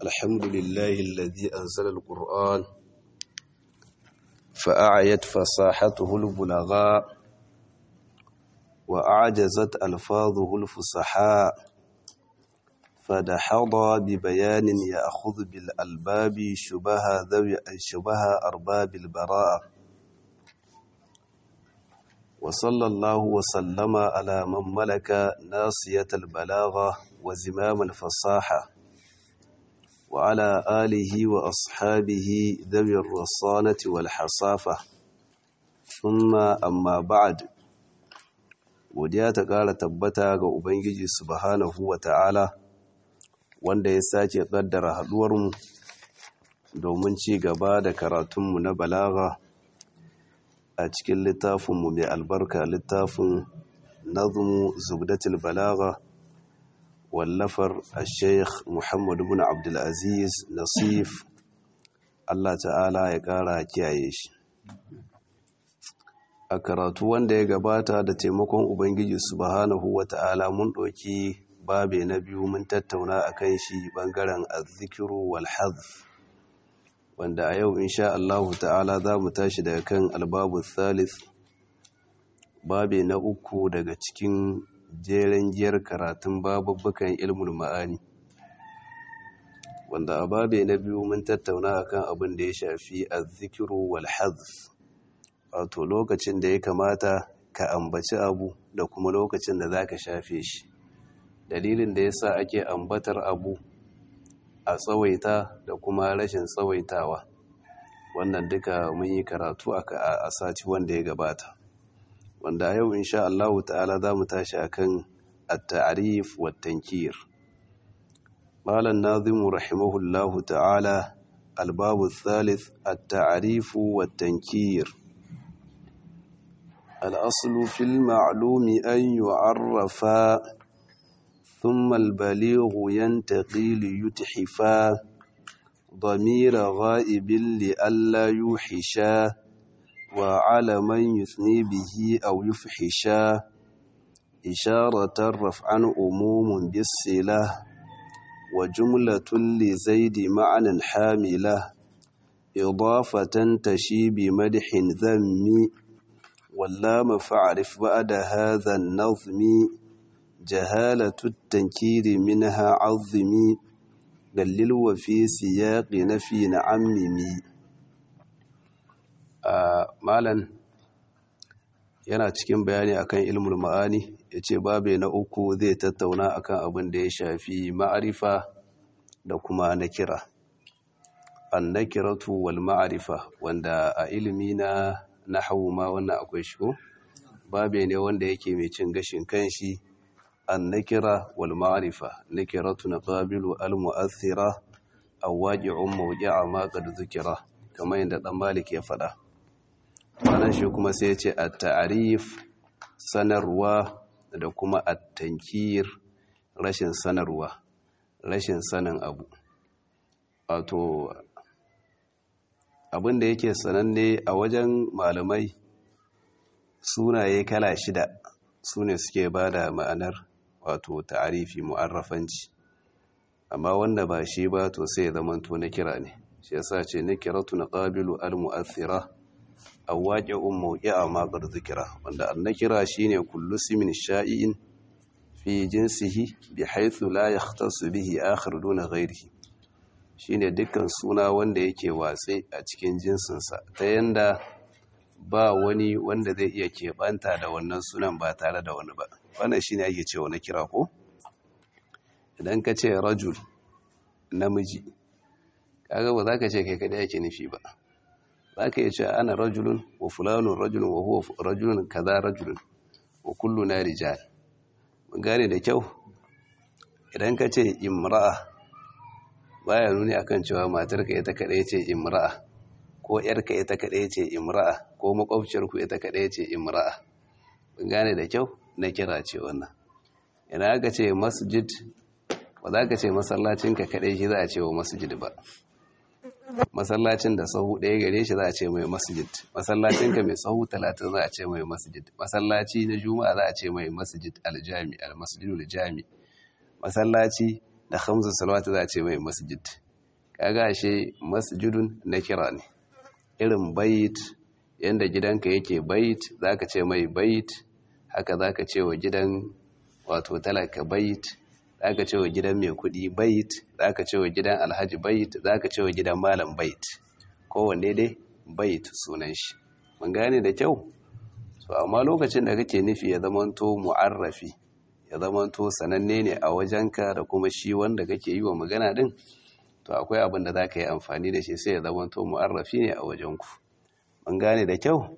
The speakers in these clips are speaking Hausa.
الحمد لله الذي أنزل القرآن فأعيت فصاحته البلغاء وأعجزت ألفاظه الفصحاء فدحض ببيان يأخذ بالألباب شبه ذوي شبه أرباب البراءة وصلى الله وسلم على من ملك ناصية البلاغة وزمام الفصاحة وعلى آله وأصحابه ذوي الرصانة والحصافة ثم أما بعد godiya ta ƙara tabbata ga Ubangiji subhanahu wa ta'ala wanda ya sake ƙaddara haɗuwarmu domin ci gaba da karatunmu na balaga a cikin littafinmu mai albarka littafin nazmu zubdatul balaga wallafar sheikh muhammad bin abdulaziz nasif allah ta'ala ya ƙara kiyaye shi a karatu wanda ya gabata da taimakon ubangiji subhanahu wa ta'ala mun ɗauki babe na biyu mun tattauna a kan shi ɓangaren azzikiru wal hazf wanda a yau insha Allah ta'ala za mu tashi daga kan albabu thalith babe na uku daga cikin jeren giyar karatun babubbukan ilmul ma'ani wanda a babe na biyu mun tattauna akan abin da ya shafi azzikiru wal hazf wato lokacin da ya kamata ka ambaci abu da kuma lokacin da za ka shafe shi dalilin da ya sa ake ambatar abu a tsawaita da kuma rashin tsawaitawa wannan duka mun yi karatu a sati wanda ya gabata wanda yau insha Allah ta'ala za mu tashi akan at-ta'rif wa tankir malan nazimu rahimahullahu ta'ala al-babu thalith at-ta'rif wa tankir الأصل في المعلوم أن يعرفا ثم البليغ ينتقي ليتحفا ضمير غائب لئلا يوحشا وعلى من يثني به أو يفحشا إشارة رفعا أموم بالصلة وجملة لزيد معنى حاملة إضافة تشي بمدح ذم واللام فاعرف بعد هذا النظم جهالة التنكير منها عظمي دلل وفي سياق نفي نعممي malan yana cikin bayani akan ilmul ma'ani yace babe na uku zai tattauna akan abin da ya shafi ma'arifa da kuma nakira an-nakiratu wal ma'arifa wanda a ilimi na nahwu ma wannan akwai shigo babe ne wanda yake mai cin gashin kanshi an-nakira wal ma'rifa nakiratu naqabilu al-mu'athira aw waqi'un mawqi'a ma qad zikira kamar yadda dan malik ya fada wannan shi kuma sai ya ce at-ta'rif sanarwa da kuma at-tankir rashin sanarwa rashin sanin abu wato abin da yake sananne a wajen malamai sunaye kala shida su ne suke ba da ma'anar wato ta'arifi mu'arrafanci amma wanda ba shi ba to sai ya zamanto na kira ne shi yasa ce na kiratu na ƙabilu al-mu'athira a waƙe un mawuƙi'a maƙar zikira wanda an na kira shi ne kullu simin sha'i'in fi jinsihi bi haithu la ya bihi akhir duna ghairihi shine dukkan suna wanda yake watse a cikin jinsinsa ta yanda ba wani wanda zai iya keɓanta da wannan sunan ba tare da wani ba wannan shine ake cewa na kira ko idan ka ce rajul namiji kaga ba za ka ce kai kadai yake nufi ba za ka iya ce ana rajulun wa fulanun rajulun wa huwa rajulun kaza rajulun wa kullu na rijal mun gane da kyau idan ka ce imra'a baya nuni akan cewa matarka ita kadai ce imra'a ko yarka ita kadai ce imra'a ko makwabciyarku ita kadai ce imra'a kun gane da kyau na kira ce wannan idan aka ce masjid ba za ka ce masallacinka kadai shi za a ce wa masjid ba masallacin da sahu ɗaya gare shi za a ce mai masjid masallacinka mai sahu talatin za a ce mai masjid masallaci na juma'a za a ce mai masjid aljami almasjidul jami masallaci da hamsin salawatu za a ce mai masjid kaga ashe masjidun na kira ne irin bait yanda gidanka yake bait zaka ce mai bait haka zaka ce wa gidan wato talaka bait zaka ce wa gidan mai kudi bait zaka ce wa gidan alhaji bait zaka ce wa gidan malam bait kowanne dai bait sunan shi mun gane da kyau so amma lokacin da kake nufi ya zamanto mu'arrafi ya zamanto sananne ne a wajenka da kuma shi wanda kake yi wa magana din to akwai abin da zaka yi amfani da shi sai ya zamanto mu'arrafi ne a wajenku mun gane da kyau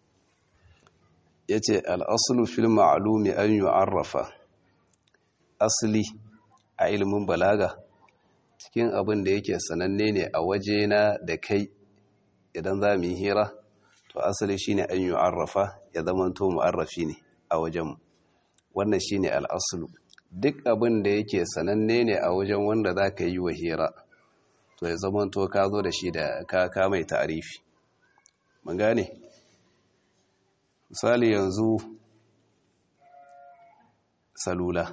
yace al-aslu fil ma'lumi an yu'arrafa asli a ilimin balaga cikin abin da yake sananne ne a wajena da kai idan za mu yi hira to asali shine an yu'arrafa ya zamanto mu'arrafi ne a wajenmu wannan shine al'aslu duk abin da yake sananne ne a wajen wanda za ka yi wa hira to ya zamanto ka zo da shi da ka ka mai ta'arifi mun gane misali yanzu salula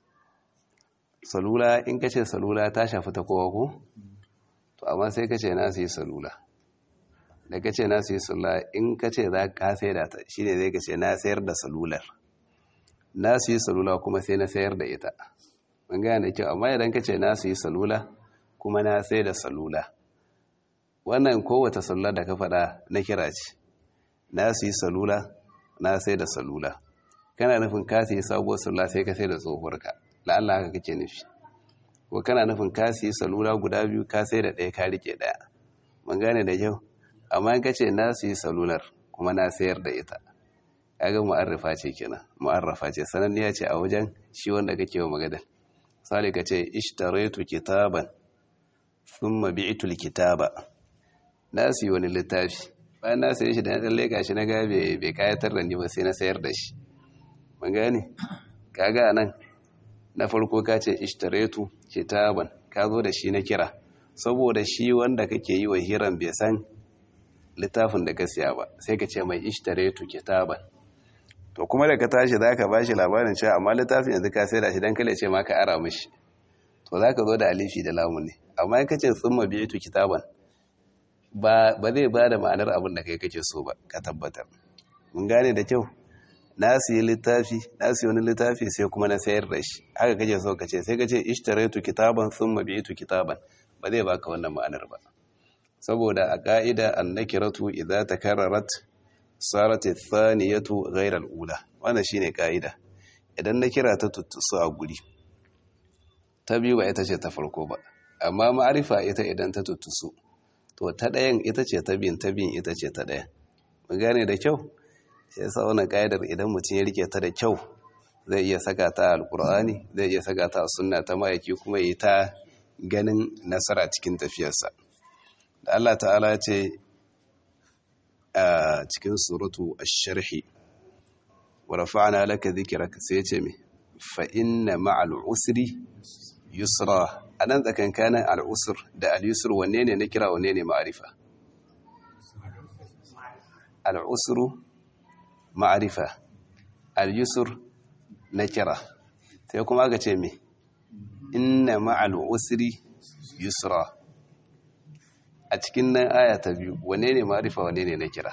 salula in kace salula ta shafi ta kowa ko to amma sai kace na su yi salula da kace na su yi salula in kace za ka sai da ta shine zai kace na sayar da salular na su yi salula kuma sai na sayar da ita mun gane kyau amma idan kace na su yi salula kuma na sai da salula wannan kowace salula da ka faɗa na kira ce na su yi salula na sai da salula kana nufin ka su yi sabuwar salula sai ka sai da tsohuwarka la'alla haka kake nufi ko kana nufin ka su yi salula guda biyu ka sai da ɗaya ka rike ɗaya mun gane da kyau amma in kace na su yi salular kuma na sayar da ita kaga mu'arrafa ce kenan mu'arrafa ce sananniya ce a wajen shi wanda kake wa maganar misali kace ishtaraitu kitaban thumma bi'tu alkitaba na siyi wani littafi bayan na saye shi da na tsalle gashi na ga bai kayatar da ni ba sai na sayar da shi mun gane kaga nan na farko ka ce ishtaraitu kitaban ka zo da shi na kira saboda shi wanda kake yi wa hiran bai san littafin da ka siya ba sai ka ce mai ishtaraitu kitaban to kuma da ka tashi za ka bashi labarin cewa amma littafin yanzu ka sai da shi don kale ce ma ka ara mishi to za ka zo da alifi da lamu ne amma in ka ce tsumma biyu kitaban ba zai ba da ma'anar abin da kai kake so ba ka tabbatar mun gane da kyau na siyi littafi na siyi wani littafi sai kuma na sayar da shi haka kake so ka ce sai ka ce ishtaraitu kitaban thumma bi'tu kitaban ba zai baka wannan ma'anar ba saboda a ka'ida annakiratu idza takarrarat sarat athaniyatu ghayra al-ula wannan shine ka'ida idan na kira ta tuttusu a guri ta biyu ba ita ce ta farko ba amma ma'arifa ita idan ta tuttusu to ta ɗayan ita ce ta biyun ta biyun ita ce ta ɗayan mun gane da kyau sai yasa wannan ka'idar idan mutum ya rike ta da kyau zai iya saka ta a alkur'ani zai iya saka ta a sunna ta mayaki kuma yi ta ganin nasara cikin tafiyarsa da Allah ta'ala ce a cikin suratu ash-sharhi wa rafa'na laka dhikraka sai ce me fa inna ma'al usri yusra anan tsakankanin al-usr da al-yusr wanne ne na kira wanne ne ma'arifa al-usru ma'arifa al-yusr na kira sai kuma aka ce me inna ma'al usri yusra a cikin nan aya ta biyu wane ne ma'arifa wane ne na kira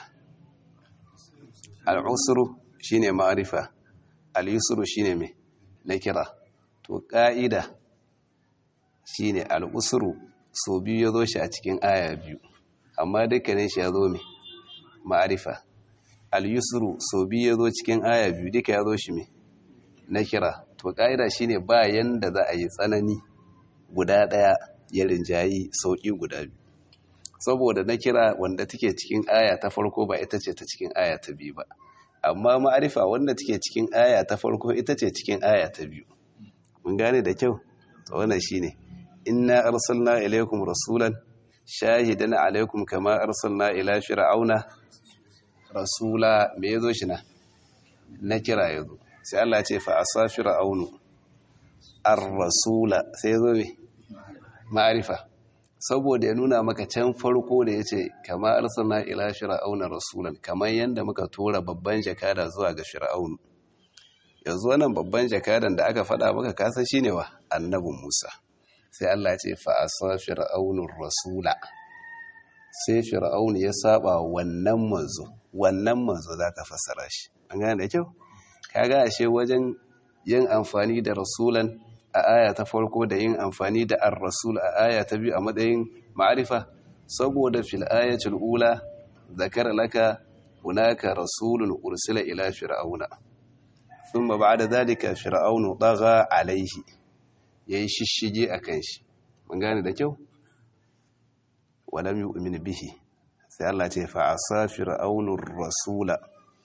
al-usru shine ma'arifa al-yusru shine me na kira to ka'ida shine al-usru so biyu ya zo shi a cikin aya biyu amma dukkanin shi ya zo me ma'arifa al-yusru so biyu ya zo cikin aya biyu duka ya zo shi me na kira to ƙa'ida shine ba yanda za a yi tsanani guda ɗaya ya rinjayi sauƙi guda biyu saboda na kira wanda take cikin aya ta farko ba ita ce ta cikin aya ta biyu ba amma ma'arifa wanda take cikin aya ta farko ita ce cikin aya ta biyu mun gane da kyau to wannan shine inna arsalna ilaykum rasulan shahidan alaykum kama arsalna ila fir'auna rasula me yazo shi na na kira yazo sai Allah ce fa asa fir'aunu ar-rasula sai yazo me ma'arifa saboda ya nuna maka can farko da yace kama arsalna ila fir'auna rasulan kamar yanda muka tura babban jakada zuwa ga fir'aunu yanzu wannan babban jakadan da aka faɗa maka kasa shine wa annabin Musa sai Allah ce fa'asa fir'aunur rasula sai fir'aun ya saba wannan manzo wannan manzo zaka fassara shi an gane da kyau kaga ashe wajen yin amfani da rasulan a aya ta farko da yin amfani da ar-rasul a aya ta biyu a matsayin ma'arifa saboda fil ayatul ula zakara laka hunaka rasulun ursila ila fir'auna thumma ba'da dhalika fir'aunu tagha alayhi yayi shishige akan shi mun gane da kyau walam yu'min bihi sai Allah ce fa asa fir'aunur rasula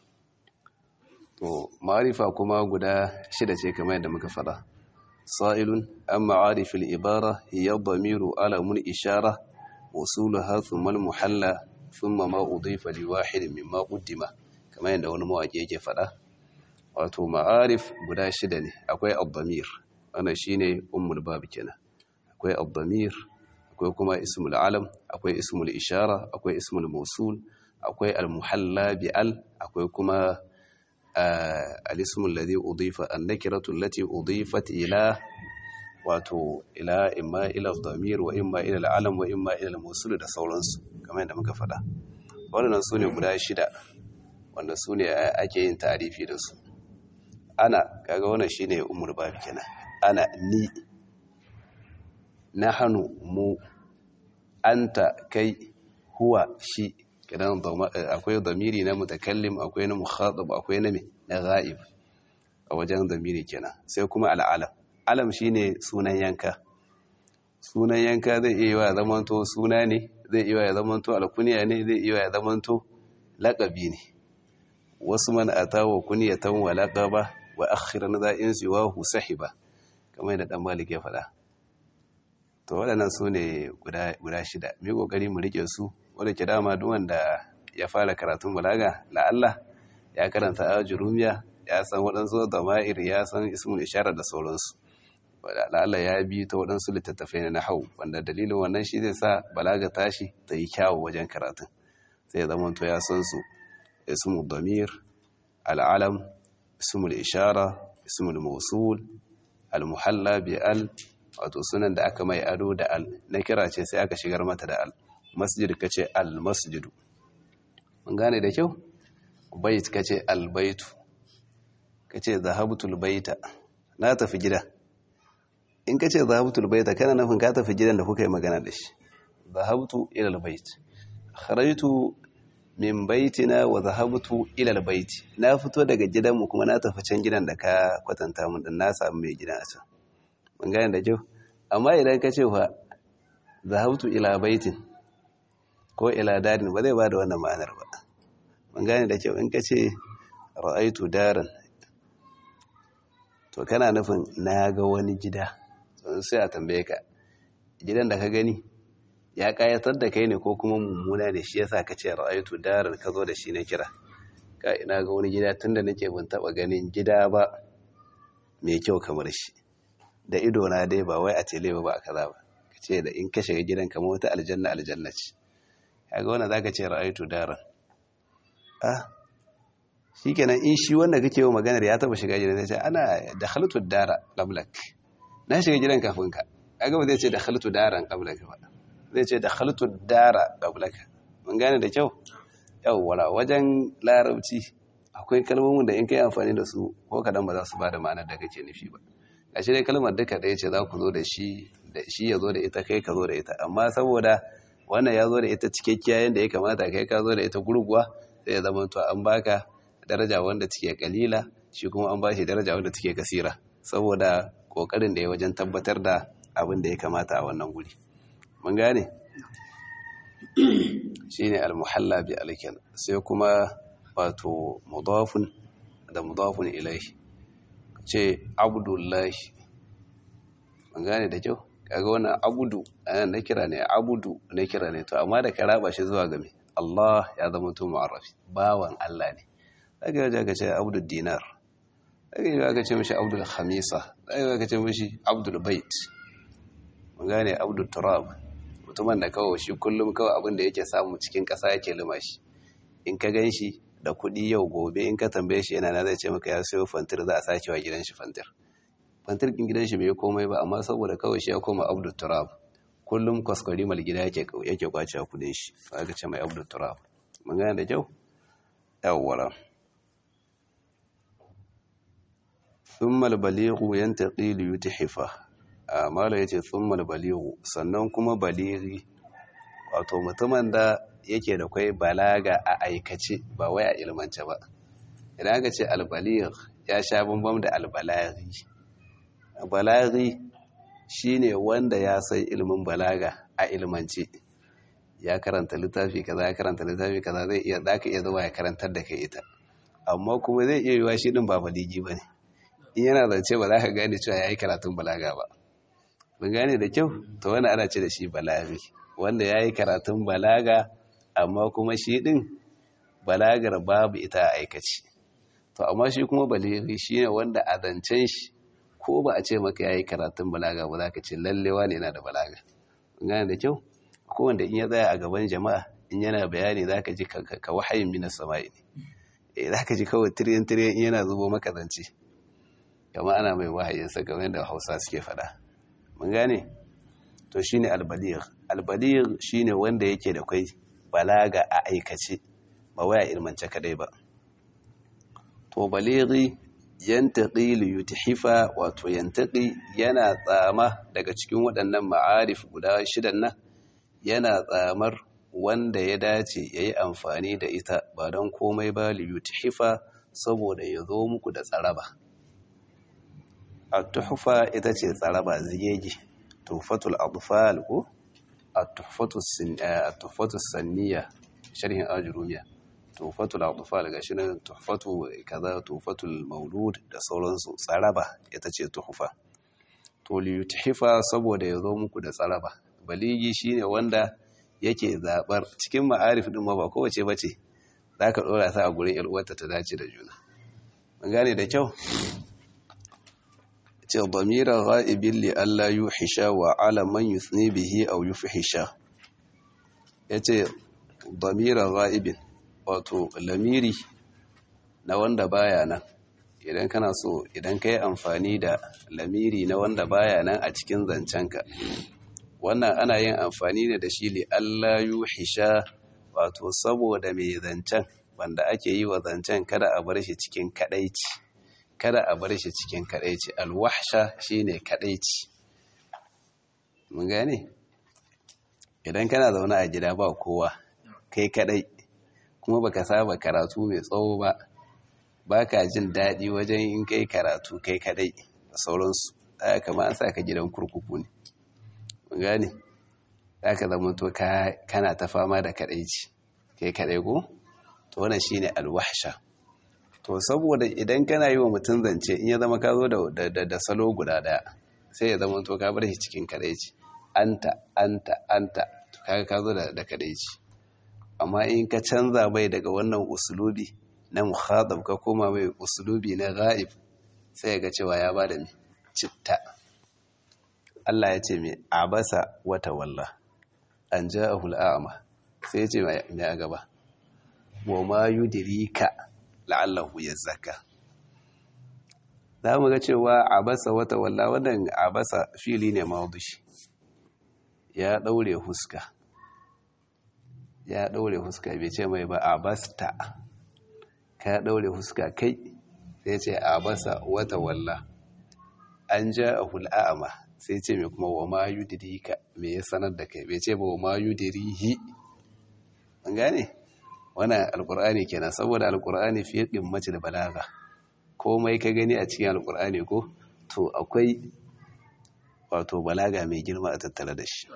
to ma'arifa kuma guda shida ce kamar yadda muka fada sa'ilun an ma'arifil ibara hiya dhamiru alamun ishara usuluha thumma al-muhalla thumma ma udifa li wahid mimma qaddima kamar yadda wani mawaki yake fada wato ma'arif guda shida ne akwai ad-dhamir wannan shine ummul bab kenan akwai ad-dhamir akwai kuma ismul alam akwai ismul ishara akwai ismul mausul akwai al-muhalla bi al akwai kuma al-ismu alladhi udifa an-nakiratu allati udifat ila wato ila imma ila ad-damir wa imma ila al-alam wa imma ila al-mausul da sauransu kamar yadda muka faɗa waɗannan sune guda shida wanda sune ake yin tarifi da su ana kaga wannan shine umur babi kenan ana ni nahanu mu anta kai huwa shi kidan akwai damiri na mutakallim akwai na mukhatab akwai na na ghaib a wajen damiri kenan sai kuma al'alam alam shine sunan yanka sunan yanka zai iya wa zamanto suna ne zai iya ya zamanto alkunya ne zai iya ya zamanto laqabi ne wasu man atawa kunyatan wa laqaba wa akhiran za'in siwahu sahiba kamar da dan malik ya faɗa to waɗannan su ne guda shida mai ƙoƙari mu riƙe su wadda ke dama duk wanda ya fara karatun balaga la'alla ya karanta a jurumiya ya san waɗansu da ma'ir ya san ismul ishara da sauransu la'alla ya bi ta waɗansu littattafai na hau wanda dalilin wannan shi zai sa balaga tashi ta yi kyawu wajen karatun sai ya zama to ya san su ismul damir al'alam ismul ishara ismul mausul al-muhalla bi al wato sunan da aka mai ado da al na kira ce sai aka shigar mata da al masjid ka ce al masjidu mun gane da kyau bait ka ce al baitu ka ce zahabtul baita na tafi gida in ka ce zahabtul baita kana nufin ka tafi gidan da kuka yi magana da shi zahabtu ila al bait kharajtu min baitina wa zahabtu ila al bait na fito daga gidanmu kuma na tafi can gidan da ka kwatanta mun din na samu mai gidan a can mun gane da kyau amma idan ka ce fa zahabtu ila baitin ko ila darin ba zai ba da wannan ma'anar ba mun gane da kyau in ka ce ra'aitu daran to kana nufin na ga wani gida sai a tambaye ka gidan da ka gani ya kayatar da kai ne ko kuma mummuna ne shi yasa ka ce ra'aitu daran ka zo da shi na kira ka ina ga wani gida tunda nake ban taba ganin gida ba mai kyau kamar shi da ido na dai ba wai a tele ba a kaza ba ka ce da in ka shiga gidan kamar wata aljanna aljanna ce kaga wannan zaka ce ra'aytu daran ah shikenan in shi wanda kake yi maganar ya taba shiga gidan sai ana dakhaltu dara qablak na shiga gidan kafin ka kaga ba zai ce dakhaltu daran qablak ba zai ce dakhaltu dara qablak mun gane da kyau yawwa wajen larabci akwai kalmomin da in kai amfani da su ko kadan ba za su bada ma'anar da kake nufi ba gashi dai kalmar duka ɗaya ce za ku zo da shi da shi ya zo da ita kai ka zo da ita amma saboda wannan ya zo da ita cikakkiya yadda ya kamata kai ka zo da ita gurguwa sai ya zama to an baka daraja wanda take kalila shi kuma an bashi daraja wanda take kasira saboda kokarin da ya wajen tabbatar da abin da ya kamata a wannan guri mun gane shine al-muhalla bi alkan sai kuma wato mudafun da mudafun ilaihi ce abdullahi mun gane da kyau kaga wannan abudu anan na kira ne abudu na kira ne to amma da ka raba shi zuwa game Allah ya zama to mu'arrafi bawan Allah ne daga yaje ka ce abdul dinar daga yaje ka ce mishi abdul khamisa daga yaje ka ce mishi abdul bait mun gane abdul turab mutumin da kawai shi kullum kawai abin da yake samu cikin ƙasa yake lima shi in ka gan shi da kuɗi yau gobe in ka tambaye shi yana na zai ce maka ya sayo fantir za a sake wa gidan shi fantir fantarkin gidan shi bai komai ba amma saboda kawai shi ya koma abdul turab kullum kwaskwari mal gida yake yake kwace kudin shi aka ce mai abdul turab mun gane da kyau yawwara thumma al-balighu yantaqi li yuthifa amala yace thumma al-balighu sannan kuma balighi wato mutumin da yake da kai balaga a aikace ba wai a ilmance ba idan aka ce al-baligh ya sha bambam da al-balaghi balaghi shine wanda ya san ilimin balaga a ilmance ya karanta littafi kaza ya karanta littafi kaza zai iya zaka iya zuwa ya karantar da kai ita amma kuma zai iya yiwa shi din ba baligi bane in yana zance ba za ka gane cewa yayi karatun balaga ba mun gane da kyau to wannan ana ce da shi balaghi wanda yayi karatun balaga amma kuma shi din balagar babu ita a aikace to amma shi kuma baligi shine wanda a zancen shi ko ba a ce maka yayi karatun balaga ba za ka ce lallewa ne yana da balaga gane da kyau ko wanda in ya tsaya a gaban jama'a in yana bayani za ka ji ka wahayin minas sama'i ne za ka ji kawai tiriyan tiriyan in yana zubo maka zance kama ana mai wahayin sa kamar yadda hausa suke faɗa mun gane to shine albaligh albaligh shine wanda yake da kai balaga a aikace ba waya ilmance kadai ba to balighi yantaqi li yuthifa wato yantaqi yana tsama daga cikin waɗannan ma'arif guda shidan nan yana tsamar wanda ya dace yayi amfani da ita ba don komai ba li yuthifa saboda ya zo muku da tsaraba at-tuhfa ita ce tsaraba zigege tuhfatul adfal ko at-tuhfatus sin at-tuhfatus sanniya sharhin ajrumiya tufatul atfal gashi nan tuhfatu kaza tufatul maulud da sauransu tsaraba ita ce tuhfa to li yuthifa saboda yazo muku da tsaraba baligi shine wanda yake zabar cikin ma'arif din ma ba kowace bace zaka dora ta a gurin yar uwarta ta dace da juna mun gane da kyau ce damira ghaibin li alla yuhisha wa ala man yusni bihi aw yufhisha yace damira ghaibin wato lamiri na wanda baya nan idan kana so idan ka yi amfani da lamiri na wanda baya nan a cikin zancenka wannan ana yin amfani ne da shi li Allah yuhisha wato saboda mai zancen wanda ake yi wa zancen kada a bar shi cikin kadaici kada a bar shi cikin kadaici alwahsha shine kadaici mun gane idan kana zaune a gida ba kowa kai kadai kuma baka saba karatu mai tsawo ba baka jin daɗi wajen in kai karatu kai kadai da sauransu aya kama an saka gidan kurkuku ne mun gane zaka zama to kana ta fama da kadaici kai kadai ko to wannan shine alwahsha to saboda idan kana yi wa mutum zance in ya zama ka zo da da salo guda daya sai ya zama to ka bar shi cikin kadaici anta anta anta to kaga ka zo da kadaici amma in ka canza mai daga wannan usulubi na muhadab ka koma mai usulubi na ghaib sai ga cewa ya bada mi citta Allah ya ce mai abasa wata walla an ja'ahu al'ama sai ya ce mai a gaba wa ma yudrika la'allahu yazakka za mu ga cewa abasa wata walla wannan abasa fili ne mawdushi ya daure huska ya ɗaure huska bai ce mai ba a basta ka ɗaure huska kai sai ce a basa wata walla an ja a hul'a'ama sai ce mai kuma wa ma yudirika me ya sanar da kai bai ce ba wa ma yudirihi an gane wannan alkur'ani kenan saboda alkur'ani fiye ɗin mace da balaga komai ka gani a cikin alkur'ani ko to akwai wato balaga mai girma a tattare da shi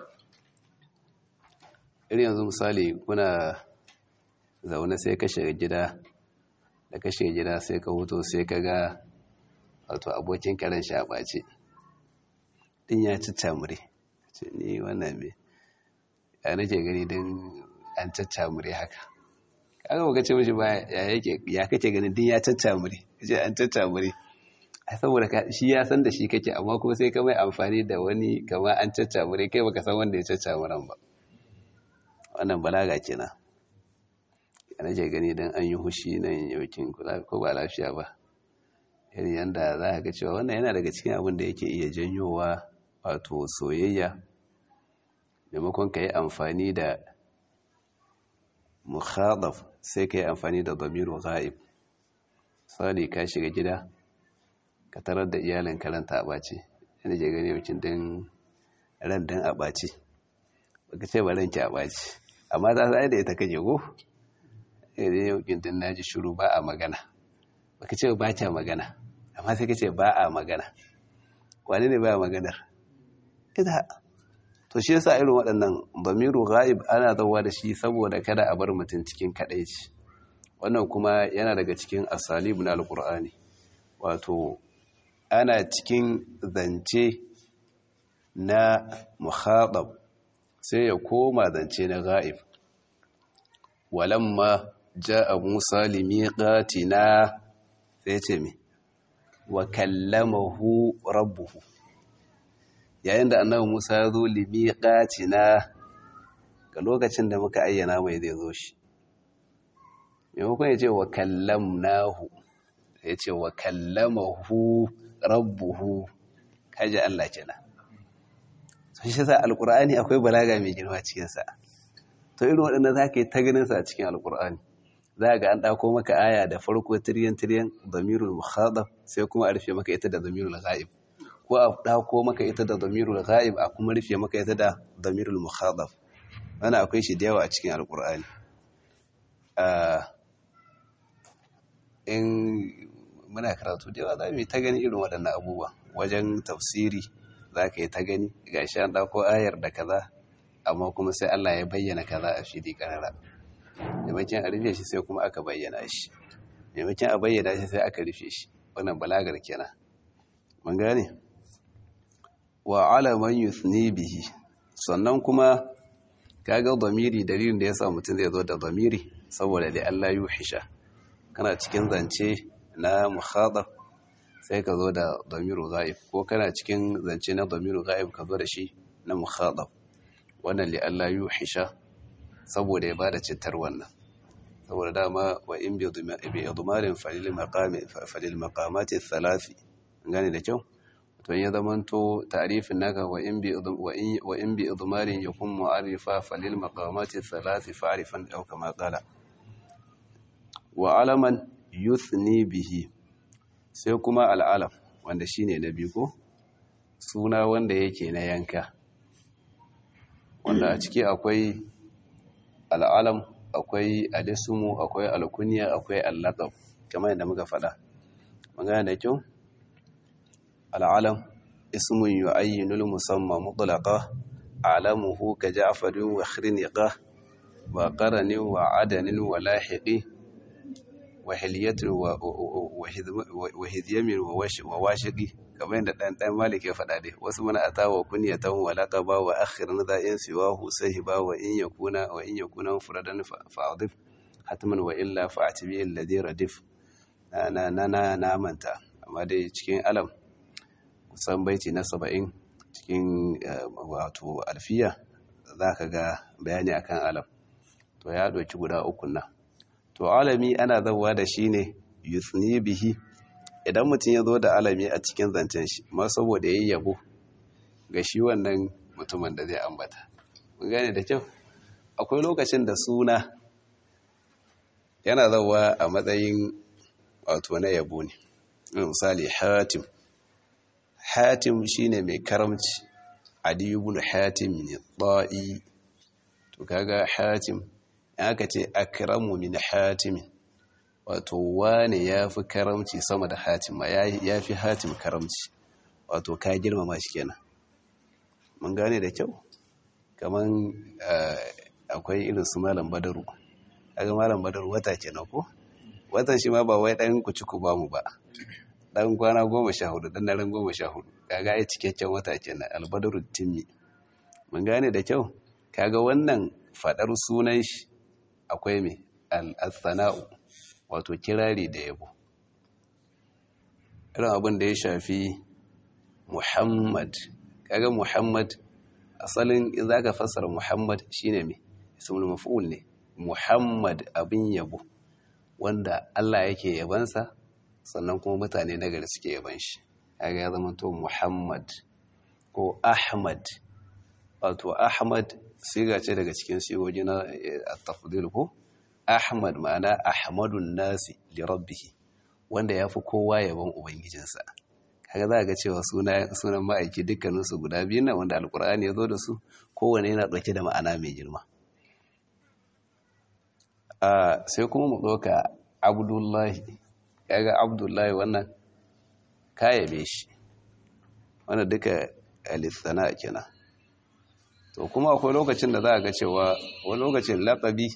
irin yanzu misali kuna zaune sai ka shiga gida da ka shiga gida sai ka hoto sai ka ga wato abokin karen shi a ɓace ɗin ya caccamure ce ni wannan me ya nake gani don an caccamure haka kaga baka ce mishi ba ya yake ya kake ganin din ya caccamure ce an caccamure ai saboda shi ya san da shi kake amma kuma sai ka mai amfani da wani kamar an caccamure kai baka san wanda ya caccamuran ba wannan balaga kenan yana ke gani don an yi hushi nan yaukin ko ba lafiya ba irin yadda za ka ga cewa wannan yana daga cikin abin da yake iya janyowa wato soyayya maimakon ka yi amfani da mukhadaf sai ka yi amfani da damiru ghaib sali ka shiga gida ka tarar da iyalin karanta a ɓace yana je gani mutum din ran din a ɓace baka ce ba ranki a ɓace amma ta sai da ita kake go idan yau kin din naji shiru ba a magana baka ce ba ta magana amma sai kace ba a magana wani ne ba a maganar ita to shi yasa irin waɗannan bamiru ghaib ana zawa da shi saboda kada a bar mutum cikin kadaici wannan kuma yana daga cikin asalibu na alkur'ani wato ana cikin zance na muhaɗab sai ya koma zance na ghaib walamma ja'a musa limiqatina sai ce me wa kallamahu rabbuhu yayin da annabi Musa ya zo limiqatina ga lokacin da muka ayyana mai zai zo shi maimakon ya ce wa kallamnahu ya ce wa kallamahu rabbuhu kaji Allah kenan sun shi sa alkur'ani akwai balaga mai girma cikinsa to irin waɗanda za ka yi ta ganinsa a cikin alkur'ani za ga an ɗako maka aya da farko tiryan-tiryan zamirul mukhadab sai kuma a rufe maka ita da zamirul ghaib ko a ɗako maka ita da zamirul ghaib a kuma rufe maka ita da zamirul mukhadab wannan akwai shi da yawa a cikin alkur'ani in muna karatu da yawa za mu yi ta gani irin waɗannan abubuwa wajen tafsiri za ka yi ta gani ga shi an ɗauko ayar da kaza amma kuma sai Allah ya bayyana kaza a fili ƙarara maimakon a rufe shi sai kuma aka bayyana shi maimakon a bayyana shi sai aka rufe shi wannan balagar kenan mun gane wa alaman yuthni bihi sannan kuma kaga zamiri dalilin da yasa mutum zai zo da zamiri saboda da Allah yuhisha kana cikin zance na mukhadab sai ka zo da damiru ghaib ko kana cikin zance na damiru ghaib ka zo da shi na mukhadab wannan li Allah yuhisha saboda ya bada citar wannan saboda dama wa in bi idmarin falil maqami falil maqamati thalathi gane da kyau to ya zamanto ta'rifin naka wa in bi wa in bi idmarin yakun mu'arifa falil maqamati thalathi fa'rifan aw kama qala wa alaman yuthni bihi sai kuma al'alam wanda shine na biyu ko suna wanda yake na yanka wanda a ciki akwai al'alam akwai alisumu akwai alkuniya akwai allaqab kamar yadda muka faɗa magana da kyau al'alam ismun yu'ayyinul musamma mutlaqa alamuhu ka ja'farin wa khirniqa wa qaranin wa adanin wa lahiqi وحلية وهذيم وواشقي kamar yadda ɗan ɗan malik ya faɗa dai wasu mana ata wa kunyatan wa laqaba wa akhir nadha in siwahu sahiba wa in yakuna wa in yakuna furadan fa'adif hatman wa illa fa'atibi alladhi radif na na na na manta amma dai cikin alam kusan baiti na 70 cikin wato alfiya zaka ga bayani akan alam to ya doki guda uku nan to alami ana zawa da shi ne yuthni bihi idan mutum ya zo da alami a cikin zancen shi ma saboda yayi yabo ga shi wannan mutumin da zai ambata mun gane da kyau akwai lokacin da suna yana zawa a matsayin wato na yabo ne misali hatim hatim shine mai karamci adi ibn hatim ne ta'i to kaga hatim aka ce akramu min hatimin wato wane ya fi karamci sama da hatim ya fi hatim karamci wato ka girmama shi kenan mun gane da kyau kaman akwai irin su malam badaru kaga malam badaru wata kenan ko watan shi ma ba wai dan ku ci ku ba mu ba dan kwana goma sha hudu dan daren goma sha hudu kaga ai cikakken wata kenan albadaru timmi mun gane da kyau kaga wannan fadar sunan shi akwai mai al-sana'u wato kirari da yabo irin abin da ya shafi muhammad kaga muhammad asalin za ka fassara muhammad shine mai ismul maf'ul ne muhammad abin yabo wanda Allah yake yabansa sannan kuma mutane nagari suke yaban shi kaga ya zama to Muhammad ko Ahmad wato Ahmad siga ce daga cikin sigogi na at-tafdil ko Ahmad ma'ana Ahmadun nasi li rabbih wanda yafi kowa yaban ubangijinsa kaga za ga cewa sunan ma'aiki dukkaninsu guda biyu na wanda alkur'ani ya zo da su kowane yana ɗauke da ma'ana mai girma sai kuma mu ɗauka abdullahi kaga abdullahi wannan kayabe shi wanda duka alithana kenan to kuma akwai lokacin da za a ga cewa wani lokacin laƙabi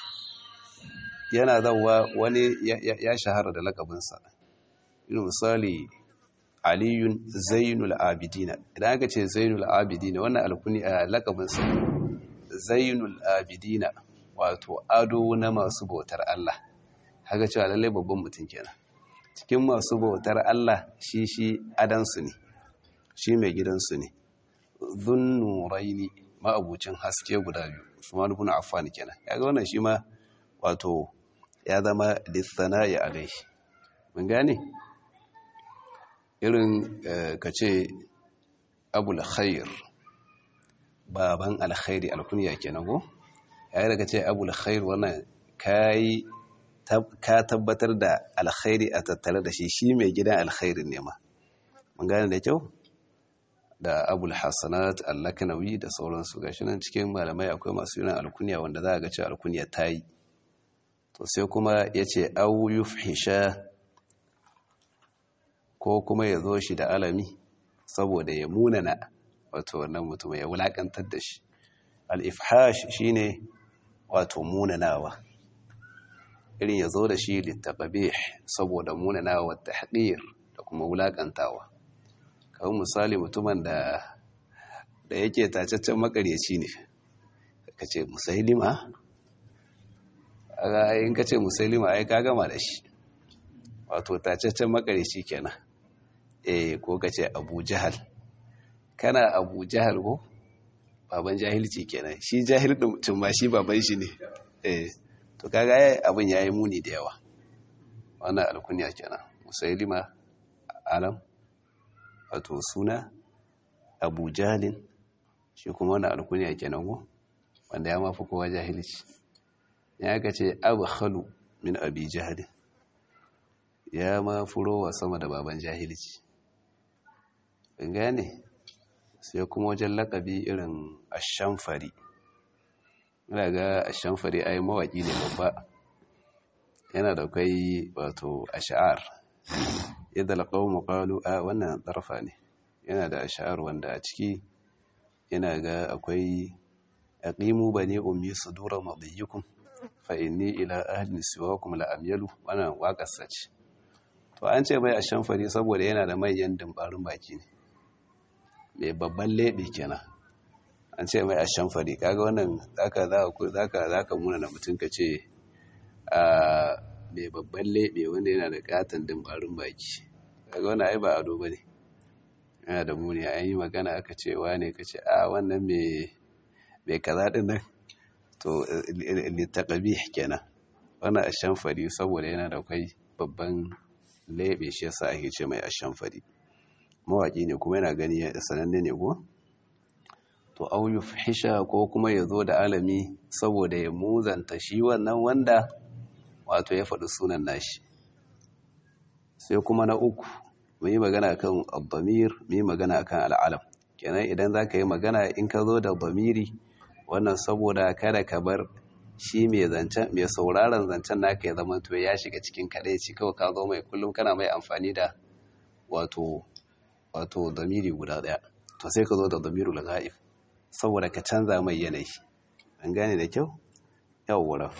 yana zauwa wani ya shahara da laƙabinsa irin misali aliyun zainul abidina idan aka ce zainul abidina wannan alkuni a lakabinsa zainul abidina wato ado na masu bautar Allah haka cewa lallai babban mutum kenan cikin masu bautar Allah shi shi adansu ne shi mai gidansu ne zunnuraini ma'abucin haske guda biyu Usman ibn Affan kenan kaga wannan shi ma wato ya zama lissana'i alaihi mun gane irin ka ce abul khair baban alkhairi alkuniya kenan go yayin da ka ce abul khair wannan kai ka tabbatar da alkhairi a tattare da shi shi mai gidan alkhairin ne ma mun gane da kyau da abul hasanat allakanawi da sauransu gashi nan cikin malamai akwai masu yunan alkuniya wanda za a ga cewa alkuniya ta yi to sai kuma ya ce au yufhisha ko kuma ya zo shi da alami saboda ya munana wato wannan mutum ya wulakantar da shi al-ifhash shine wato munanawa irin ya zo da shi littaqabih saboda munanawa tahqir da kuma wulakantawa kawai misali mutumin da da yake tacaccen makaryaci ne kace musailima in kace musailima ai ka gama da shi wato tacaccen makaryaci kenan eh ko kace Abu Jahal kana Abu Jahal ko baban jahilci kenan shi jahil din ma shi baban shi ne eh to kaga ai abin yayi muni da yawa wannan alkunya kenan musailima alam wato suna Abu Jahalin shi kuma wannan alkunya kenan ko wanda ya mafi kowa jahilci ya kace Abu Khalu min Abi Jahalin ya ma furowa sama da baban jahilci gane sai kuma wajen lakabi irin ashamfari ina ga ashamfari ai mawaki ne babba yana da kai wato ash'ar yadda alqawmu qalu a wannan tarfa ne yana da ash'ar wanda a ciki yana ga akwai aqimu bani ummi sudura madiyikum fa inni ila ahli siwakum la amyalu wannan waƙar sace to an ce mai ashamfari saboda yana da manyan dimbarin baki ne mai babban leɓe kenan an ce mai ashamfari kaga wannan zaka zaka zaka muna na mutum ka ce a mai babban leɓe wanda yana da katon dimbarin baki kaga wannan ai ba ado bane yana da muni an yi magana aka ce wane ka ce a wannan mai mai kaza din nan to litaqabih kenan wannan ashamfari saboda yana da kai babban lebe shi yasa ake ce mai ashamfari mawaki ne kuma yana gani sananne ne ko to au yufhisha ko kuma ya zo da alami saboda ya muzanta shi wannan wanda wato ya faɗi sunan nashi sai kuma na uku mu yi magana kan abdamir mu yi magana kan al'alam kenan idan za ka yi magana in ka zo da bamiri wannan saboda kada ka bar shi mai zancen mai sauraron zancen naka ya zama to ya shiga cikin kadaici kawai ka zo mai kullum kana mai amfani da wato wato damiri guda daya to sai ka zo da damirul ghaib saboda ka canza mai yanayi an gane da kyau yawwa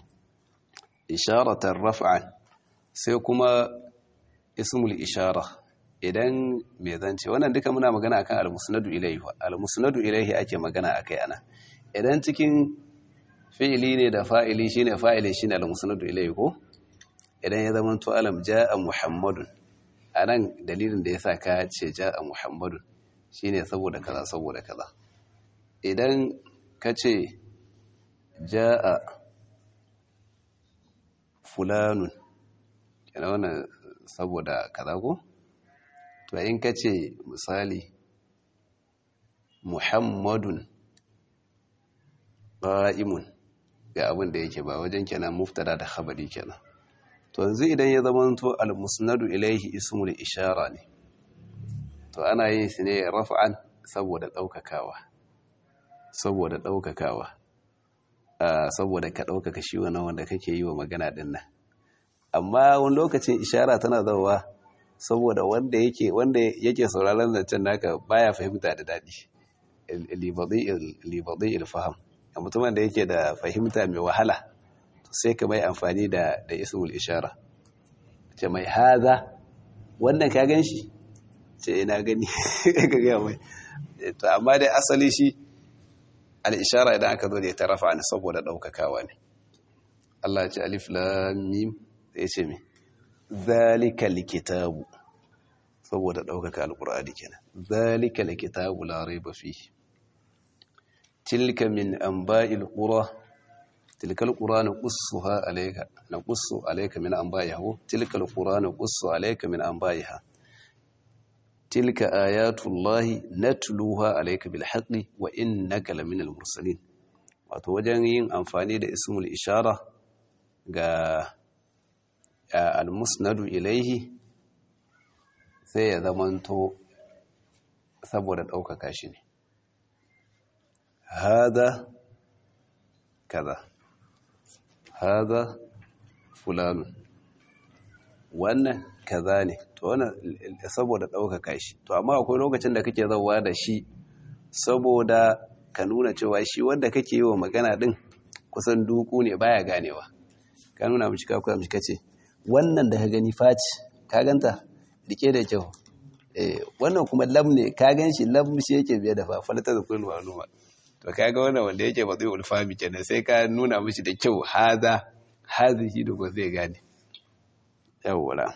isharatar raf'an sai kuma ismul ishara idan mai zance wannan duka muna magana akan al-musnadu ilayhi al-musnadu ilayhi ake magana akai ana idan cikin fi'ili ne da fa'ili shine fa'ili shine al-musnadu ilayhi ko idan ya zama to alam jaa muhammadun anan dalilin da yasa ka ce jaa muhammadun shine saboda kaza saboda kaza idan ka ce jaa fulanun kana wannan saboda kaza ko to in ka ce misali muhammadun qa'imun ga abin da yake ba wajen kenan muftada da khabari kenan to yanzu idan ya zama to al-musnadu ilayhi ismul ishara ne to ana yin shi ne raf'an saboda daukakawa saboda daukakawa saboda ka daukaka shi wannan wanda kake yi wa magana din nan amma wani lokacin ishara tana zawa saboda wanda yake wanda yake sauraron zancen naka baya fahimta da dadi libadi ilfaham a mutumin da yake da fahimta mai wahala sai ka mai amfani da da ismul ishara ce mai haza wannan ka gan shi ce ina gani ka gaya mai to amma dai asali shi al-ishara idan aka zo da ta rafa ne saboda daukakawa ne Allah ya ce alif lam mim sai ce me zalika likitabu saboda daukaka alqur'ani kenan zalika likitabu la raiba fihi tilka min anba'il qura tilka alqura naqussuha alayka naqussu alayka min anba'iha tilka alqura naqussu alayka min anba'iha tilka ayatullahi natluha alayka bil haqqi wa innaka laminal mursalin wato wajen yin amfani da ismul ishara ga al-musnadu ilaihi sai ya zamanto saboda ɗaukaka shi ne hada kaza hada fulanu wannan kaza ne to wannan saboda ɗaukaka shi to amma akwai lokacin da kake zauwa da shi saboda ka nuna cewa shi wanda kake yi wa magana ɗin kusan duku ne baya ganewa ka nuna mishi ka kuwa mishi kace wannan da ka gani faci ka ganta rike da kyau wannan kuma lam ne ka gan shi lam shi yake biye da fafalata da kullum ma'luma to kaga wannan wanda yake ba zai ulfami kenan sai ka nuna mishi da kyau haza hazihi da ba zai gane yawwa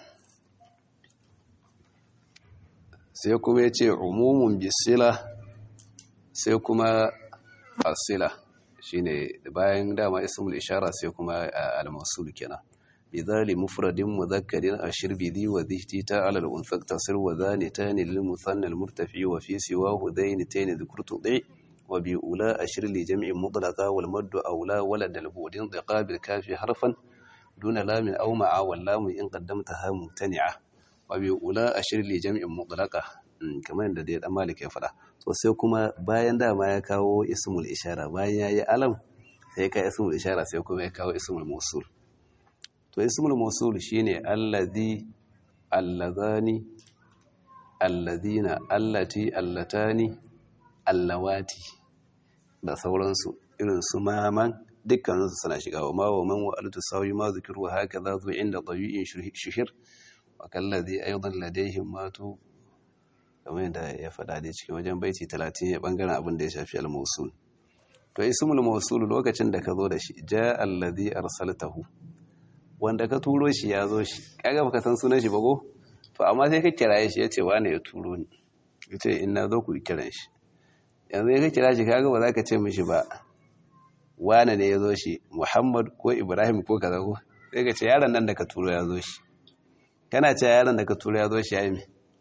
sai kuma yace umumun bisila sai kuma asila shine bayan dama ismul ishara sai kuma al-mawsul kenan بذال مفرد مذكر أشر بذي وذي تاء على الأنثى اقتصر وذان تان للمثنى المرتفع وفي سواه ذين تين ذكر تضع وبأولى أشر لجمع مطلقا والمد أولى ولد البود انضقا بالكاف حرفا دون لام أو مع واللام إن قدمتها ممتنعة وبأولى أشر لجمع مطلقا kamar yadda dai dan malik ya fada to sai kuma bayan dama ya kawo ismul ishara bayan yayi alam sai ka ismul ishara sai kuma ya kawo ismul mawsul to ismul mawsul shine allazi allazani allazina allati allatani allawati da sauransu irin su maman dukkaninsu suna shiga wa ma wa man wa altu sawi ma zikiru haka za zu inda tabi'in shuhir wa kallazi aidan ladayhim matu kamar yadda ya faɗa da cikin wajen baiti 30 ya bangaren abin da ya shafi al-mawsul to ismul mawsul lokacin da ka zo da shi ja allazi arsaltahu wanda ka turo shi ya zo shi kaga baka san sunan shi ba ko to amma sai ka kiraye shi yace wane ya turo ni yace in na zo ku kiran shi yanzu ka kira shi kaga ba za ka ce mishi ba wane ne ya zo shi Muhammad ko Ibrahim ko kaza ko sai ka ce yaron nan da ka turo ya zo shi kana ce yaron da ka turo ya zo shi ya yi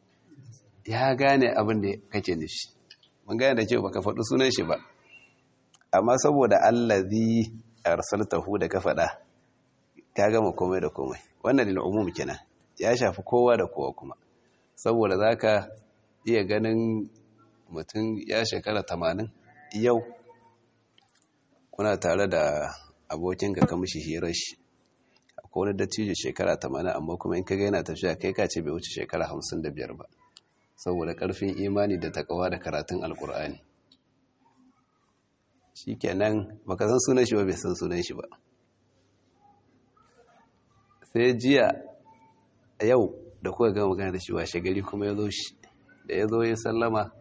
ya gane abin da kake nufi mun gane da cewa baka faɗi sunan shi ba amma saboda allazi arsaltahu da ka faɗa ka gama komai da komai wannan lil umum kenan ya shafi kowa da kowa kuma saboda zaka iya ganin mutum ya shekara tamanin yau kuna tare da abokinka ka mishi hirar shi akwai wani dattijo shekara tamanin amma kuma in ka ga yana tafiya kai ka ce bai wuce shekara hamsin da biyar ba saboda ƙarfin imani da takawa da karatun alkur'ani shi kenan baka san sunan shi ba bai san sunan shi ba sai jiya yau da kuka gama magana da shi washe gari kuma ya zo shi da ya zo ya sallama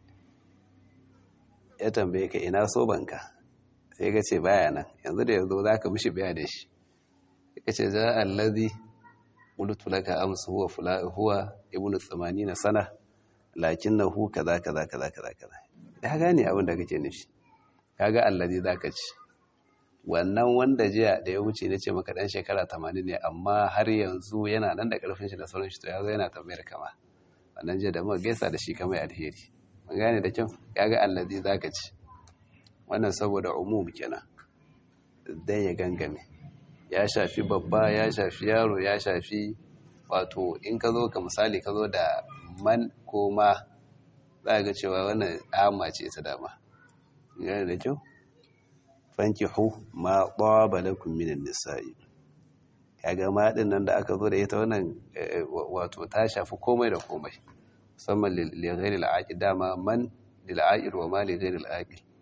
ya tambaye ka ina so banka sai ka ce baya nan yanzu da ya zo za ka mishi baya da shi ka ce za allazi qultu laka amsu huwa fula huwa ibnu 80 sana lakinnahu kaza kaza kaza kaza kaza ya gane abin da kake nufi kaga allazi zaka ci wannan wanda jiya da ya wuce na ce maka dan shekara 80 ne amma har yanzu yana nan da karfin shi da sauran shi to ya zo yana tambayar kama wannan jiya da muka gaisa da shi kamar alheri mun gane da kyau kaga allazi zaka ci wannan saboda umum kenan dan ya gangame ya shafi babba ya shafi yaro ya shafi wato in ka zo ka misali ka zo da man ko ma za ga cewa wannan amma ce ta dama gane da kyau fankihu ma ɗaba lakum minan nisa'i kaga ma din nan da aka zo da ita wannan wato ta shafi komai da komai musamman li ghairi al dama man lil aqil wa ma li ghairi al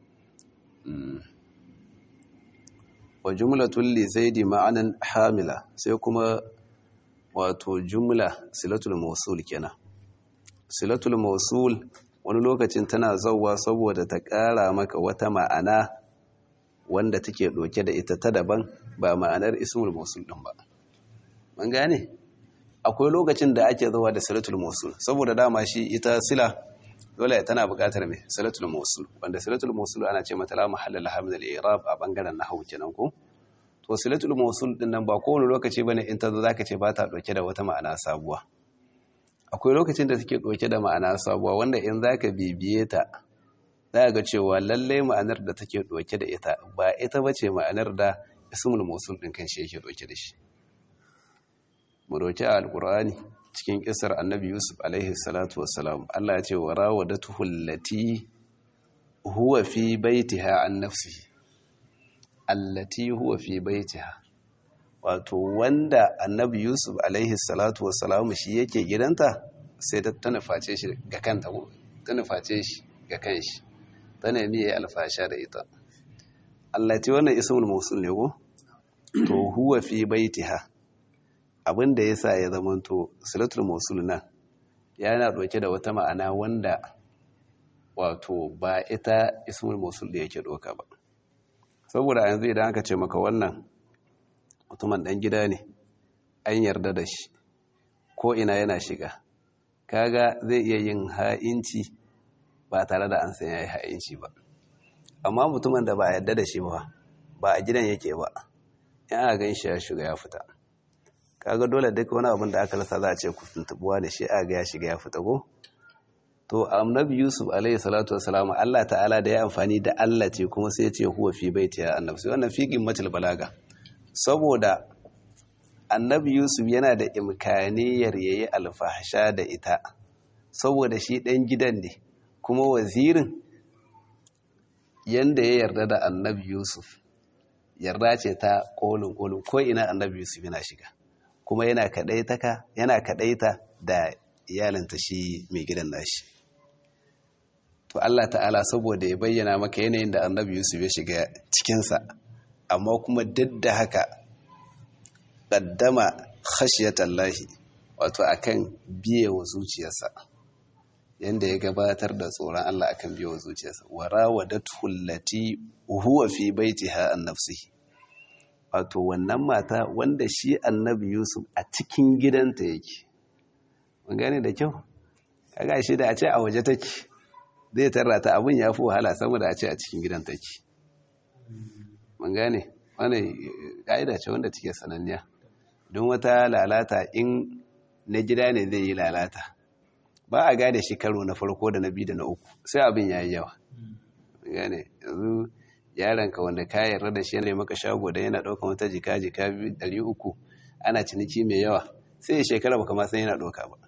wa jumlatul li zaidi ma'anan hamila sai kuma wato jumla silatul mawsul kenan silatul mawsul wani lokacin tana zauwa saboda ta ƙara maka wata ma'ana wanda take ɗauke da ita ta daban ba ma'anar ismul mawsul ɗin ba mun gane akwai lokacin da ake zuwa da silatul mawsul saboda dama shi ita sila dole tana buƙatar mai silatul mawsul wanda silatul mawsul ana ce mata la mahalla laha min al-i'rab a bangaren nahwu kenan ko to silatul mawsul din nan ba kowane lokaci bane in ta zo zaka ce ba ta ɗauke da wata ma'ana sabuwa akwai lokacin da take ɗauke da ma'ana sabuwa wanda in zaka bibiye ta za ga cewa lallai ma'anar da take ɗauke da ita ba ita ba ce ma'anar da ismul musul ɗin kan shi yake ɗauke da shi mu ɗauki a alƙur'ani cikin ƙisar annabi yusuf alaihi salatu wassalam allah ya ce wa rawadatu allati huwa fi baitiha an nafsihi allati huwa fi baitiha wato wanda annabi yusuf alaihi salatu wassalam shi yake gidanta sai ta nuface shi ga kanta ta nuface shi ga kanshi ta nemi ya yi alfasha da ita Allah ce wannan ismul mausul ne ko to huwa fi baitiha abinda yasa ya zamanto silatul mausul nan yana dauke da wata ma'ana wanda wato ba ita ismul mausul da yake doka ba saboda yanzu idan aka ce maka wannan mutumin dan gida ne an yarda da shi ko ina yana shiga kaga zai iya yin ha'inci ba tare da an san ya yi ha'inci ba amma mutumin da ba a yadda da shi ba ba a gidan yake ba in aka gan shi ya shiga ya fita kaga dole duk wani abin da aka rasa za a ce ku tuntubuwa da shi a ga ya shiga ya fita ko to annabi yusuf alaihi salatu wassalam Allah ta'ala da ya amfani da Allah ce kuma sai ya ce huwa fi baiti ya annabi sai wannan fi qimmatul balaga saboda annabi yusuf yana da imkaniyar yayi alfahsha da ita saboda shi dan gidan ne kuma wazirin yanda ya yarda da annabi yusuf yarda ce ta kolin kolin ko ina annabi yusuf yana shiga kuma yana kadaitaka yana kadaita da iyalinta shi mai gidan nashi to Allah ta'ala saboda ya bayyana maka yanayin da annabi yusuf ya shiga cikinsa amma kuma duk da haka ƙaddama khashiyatallahi wato akan biye wa zuciyarsa yanda ya gabatar da tsoron Allah akan biye wa zuciyarsa warawadatu allati huwa fi baitiha an nafsihi wato wannan mata wanda shi annabi yusuf a cikin gidanta yake mun gane da kyau kaga shi da a ce a waje take zai tarra ta abin ya fi wahala saboda a ce a cikin gidan take mun gane wani ƙa'ida ce wanda take sananniya don wata lalata in na gida ne zai yi lalata ba a gane shi karo na farko da na biyu da na uku sai abin ya yi yawa gane yanzu yaranka wanda ka yarda da shi yana maka shago da yana ɗaukan wata jika jika ɗari uku ana ciniki mai yawa sai shekara baka ma san yana ɗauka ba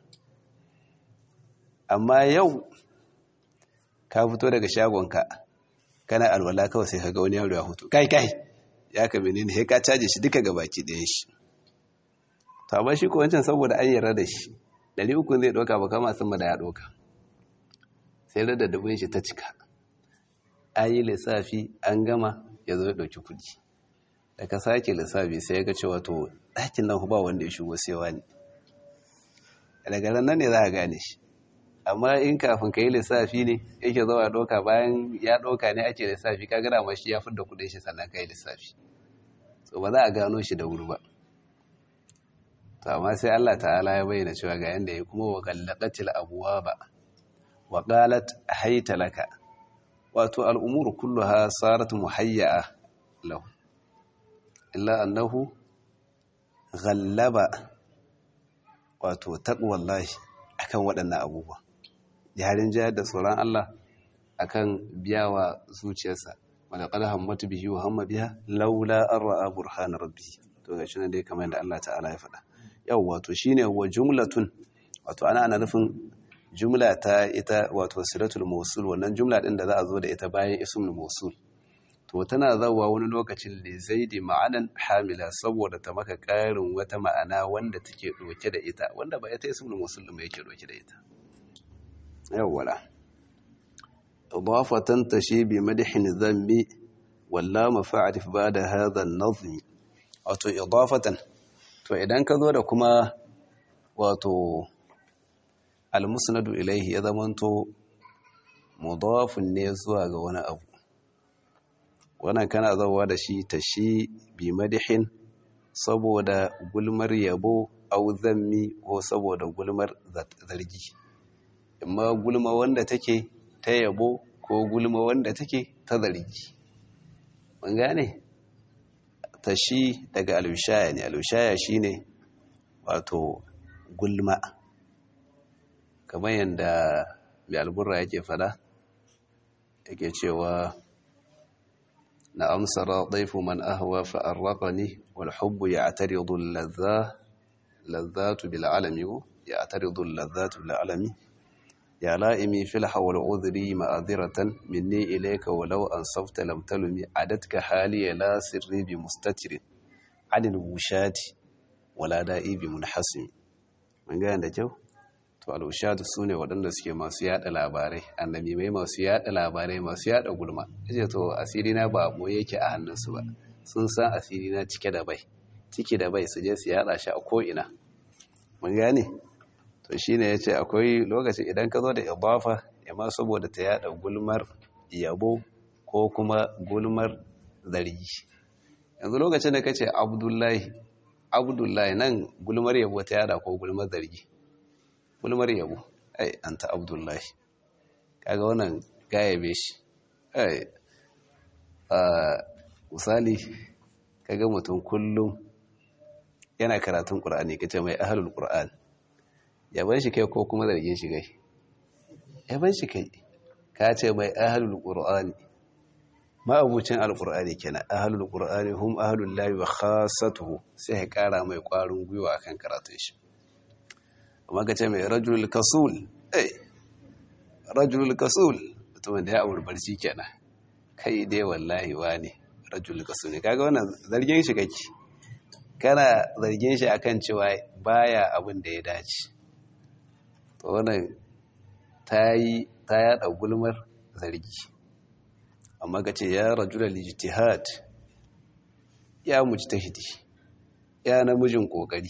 amma yau ka fito daga shagonka kana alwala kawai sai ka ga wani yaro ya hutu kai kai ya ka menene sai ka caje shi duka gabaki ɗayan shi to amma shi ko wancan saboda an yarda da shi ɗari uku zai ɗauka ba kama sun da ya ɗauka sai da dubin shi ta cika an yi lissafi an gama ya zo ya ɗauki kuɗi da ka sake lissafi sai ya ga cewa to ɗakin nan ba wanda ya shigo sai wani daga nan ne za a gane shi amma in kafin ka yi lissafi ne yake zuwa ɗauka bayan ya ɗauka ne ake lissafi ka gana ma shi ya fi da kuɗin shi sannan ka yi lissafi so ba za a gano shi da wuri ba to amma sai Allah ta'ala ya bayyana cewa ga yanda ya kuma wa gallaqatil abwaba wa qalat hayta laka wato al'umuru kulluha sarat muhayya'a lahu illa annahu ghallaba wato taqwallahi akan waɗannan abubuwa yarin jayar da tsoron Allah akan biyawa zuciyarsa wala qad hammatu bihi wa hamma biha laula an ra'a burhana rabbi to gashi nan dai kamar yadda Allah ta'ala ya faɗa yawwa to shine wa jumlatun wato ana ana nufin jumla ta ita wato silatul mawsul wannan jumla din da za a zo da ita bayan ismul mawsul to tana zawa wani lokacin li zaidi ma'anan hamila saboda ta maka ƙarin wata ma'ana wanda take doke da ita wanda ba ita ismul mawsul din ba yake doke da ita yawwala idafatan tashi bi madhin dhanbi walla mafa'arif ba'da hadha an-nazm wato idafatan to idan ka zo da kuma wato almusnadu ilaihi ya zamanto mudafun ne zuwa ga wani abu wannan kana zawa da shi ta shi bi madihin saboda gulmar yabo au zammi ko saboda gulmar zargi amma gulma wanda take ta yabo ko gulma wanda take ta zargi mun gane ta shi daga alushaya ne alushaya shine wato gulma kamar yadda mai alburra yake fada yake cewa na amsara ɗaifu man ahawa fa'arraƙani wal hubbu ya ataridu lazzatu bil alami ya ataridu lazzatu bil alami ya la'imi fil hawal udhri ma'adiratan minni ilayka walau an safta lam talumi adatka hali la sirri bi mustatirin anil wushati wala da'i bi munhasimi mun ga da kyau to al'ushadu su ne waɗanda suke masu yada labarai annabi mai masu yada labarai masu yada gulma ce to asiri na ba mu yake a hannunsu ba sun san asiri na cike da bai cike da bai su je su yada shi a ko'ina mun gane to shine yace akwai lokacin idan ka zo da ibafa ma saboda ta yada gulmar yabo ko kuma gulmar zargi yanzu lokacin da kace abdullahi abdullahi nan gulmar yabo ta yada ko gulmar zargi gulmar yabo ai anta abdullahi kaga wannan gayabe shi ai a misali kaga mutum kullum yana karatun qur'ani kace mai ahlul qur'an yaban shi kai ko kuma zargin shi kai yaban shi kai ka ce mai ahlul qur'ani ma'abucin alqur'ani kenan ahlul qur'ani hum ahlul lahi wa khassatuhu sai ya kara mai kwarin gwiwa akan karatun shi amma ka ce mai rajulul kasul eh rajulul kasul mutumin da ya aure barci kenan kai dai wallahi wani rajulul kasul ne kaga wannan zargin shi kake kana zargin shi akan cewa baya abin da ya dace to wannan ta yi ta yada gulmar zargi amma ka ce ya rajulul ijtihad ya mujtahidi ya namijin kokari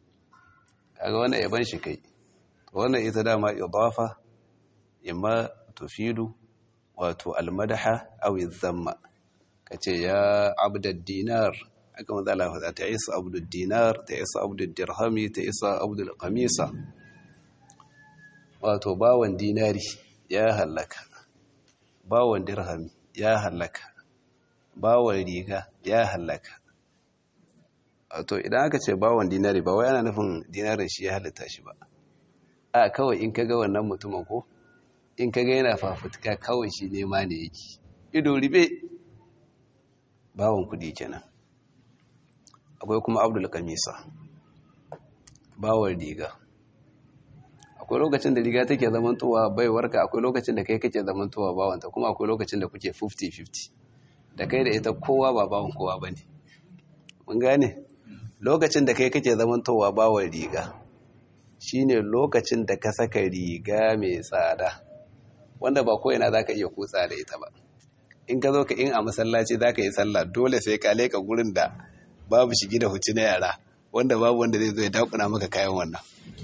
kaga wannan yaban shi kai wannan ita dama idafa imma tufidu wato almadaha aw dhamma kace ya abdad dinar aka manzo Allah fa ta isa abdud dinar ta isa abdud dirhami ta isa abdul qamisa wato bawan dinari ya halaka bawan dirhami ya halaka bawan riga ya halaka to idan aka ce bawon dinari ba wai ana nufin dinarin shi ya halitta shi ba a kawai in kaga wannan mutumin ko in kaga yana fafutuka kawai shi nema ne yake ido ribe bawon kudi kenan akwai kuma abdul kamisa bawon riga akwai lokacin da riga take zamantowa baiwarka akwai lokacin da kai kake zamantowa bawanta kuma akwai lokacin da kuke 50-50 da kai da ita kowa ba bawon kowa ba ne mun gane lokacin da kai kake zamantowa bawon riga shine lokacin da ka saka riga mai tsada wanda ba ko'ina za ka iya kutsa da ita ba in ka zo ka in a masallaci za ka yi sallah dole sai ka leka gurin da babu shigi da huci na yara wanda babu wanda zai zo ya dakuna maka kayan wannan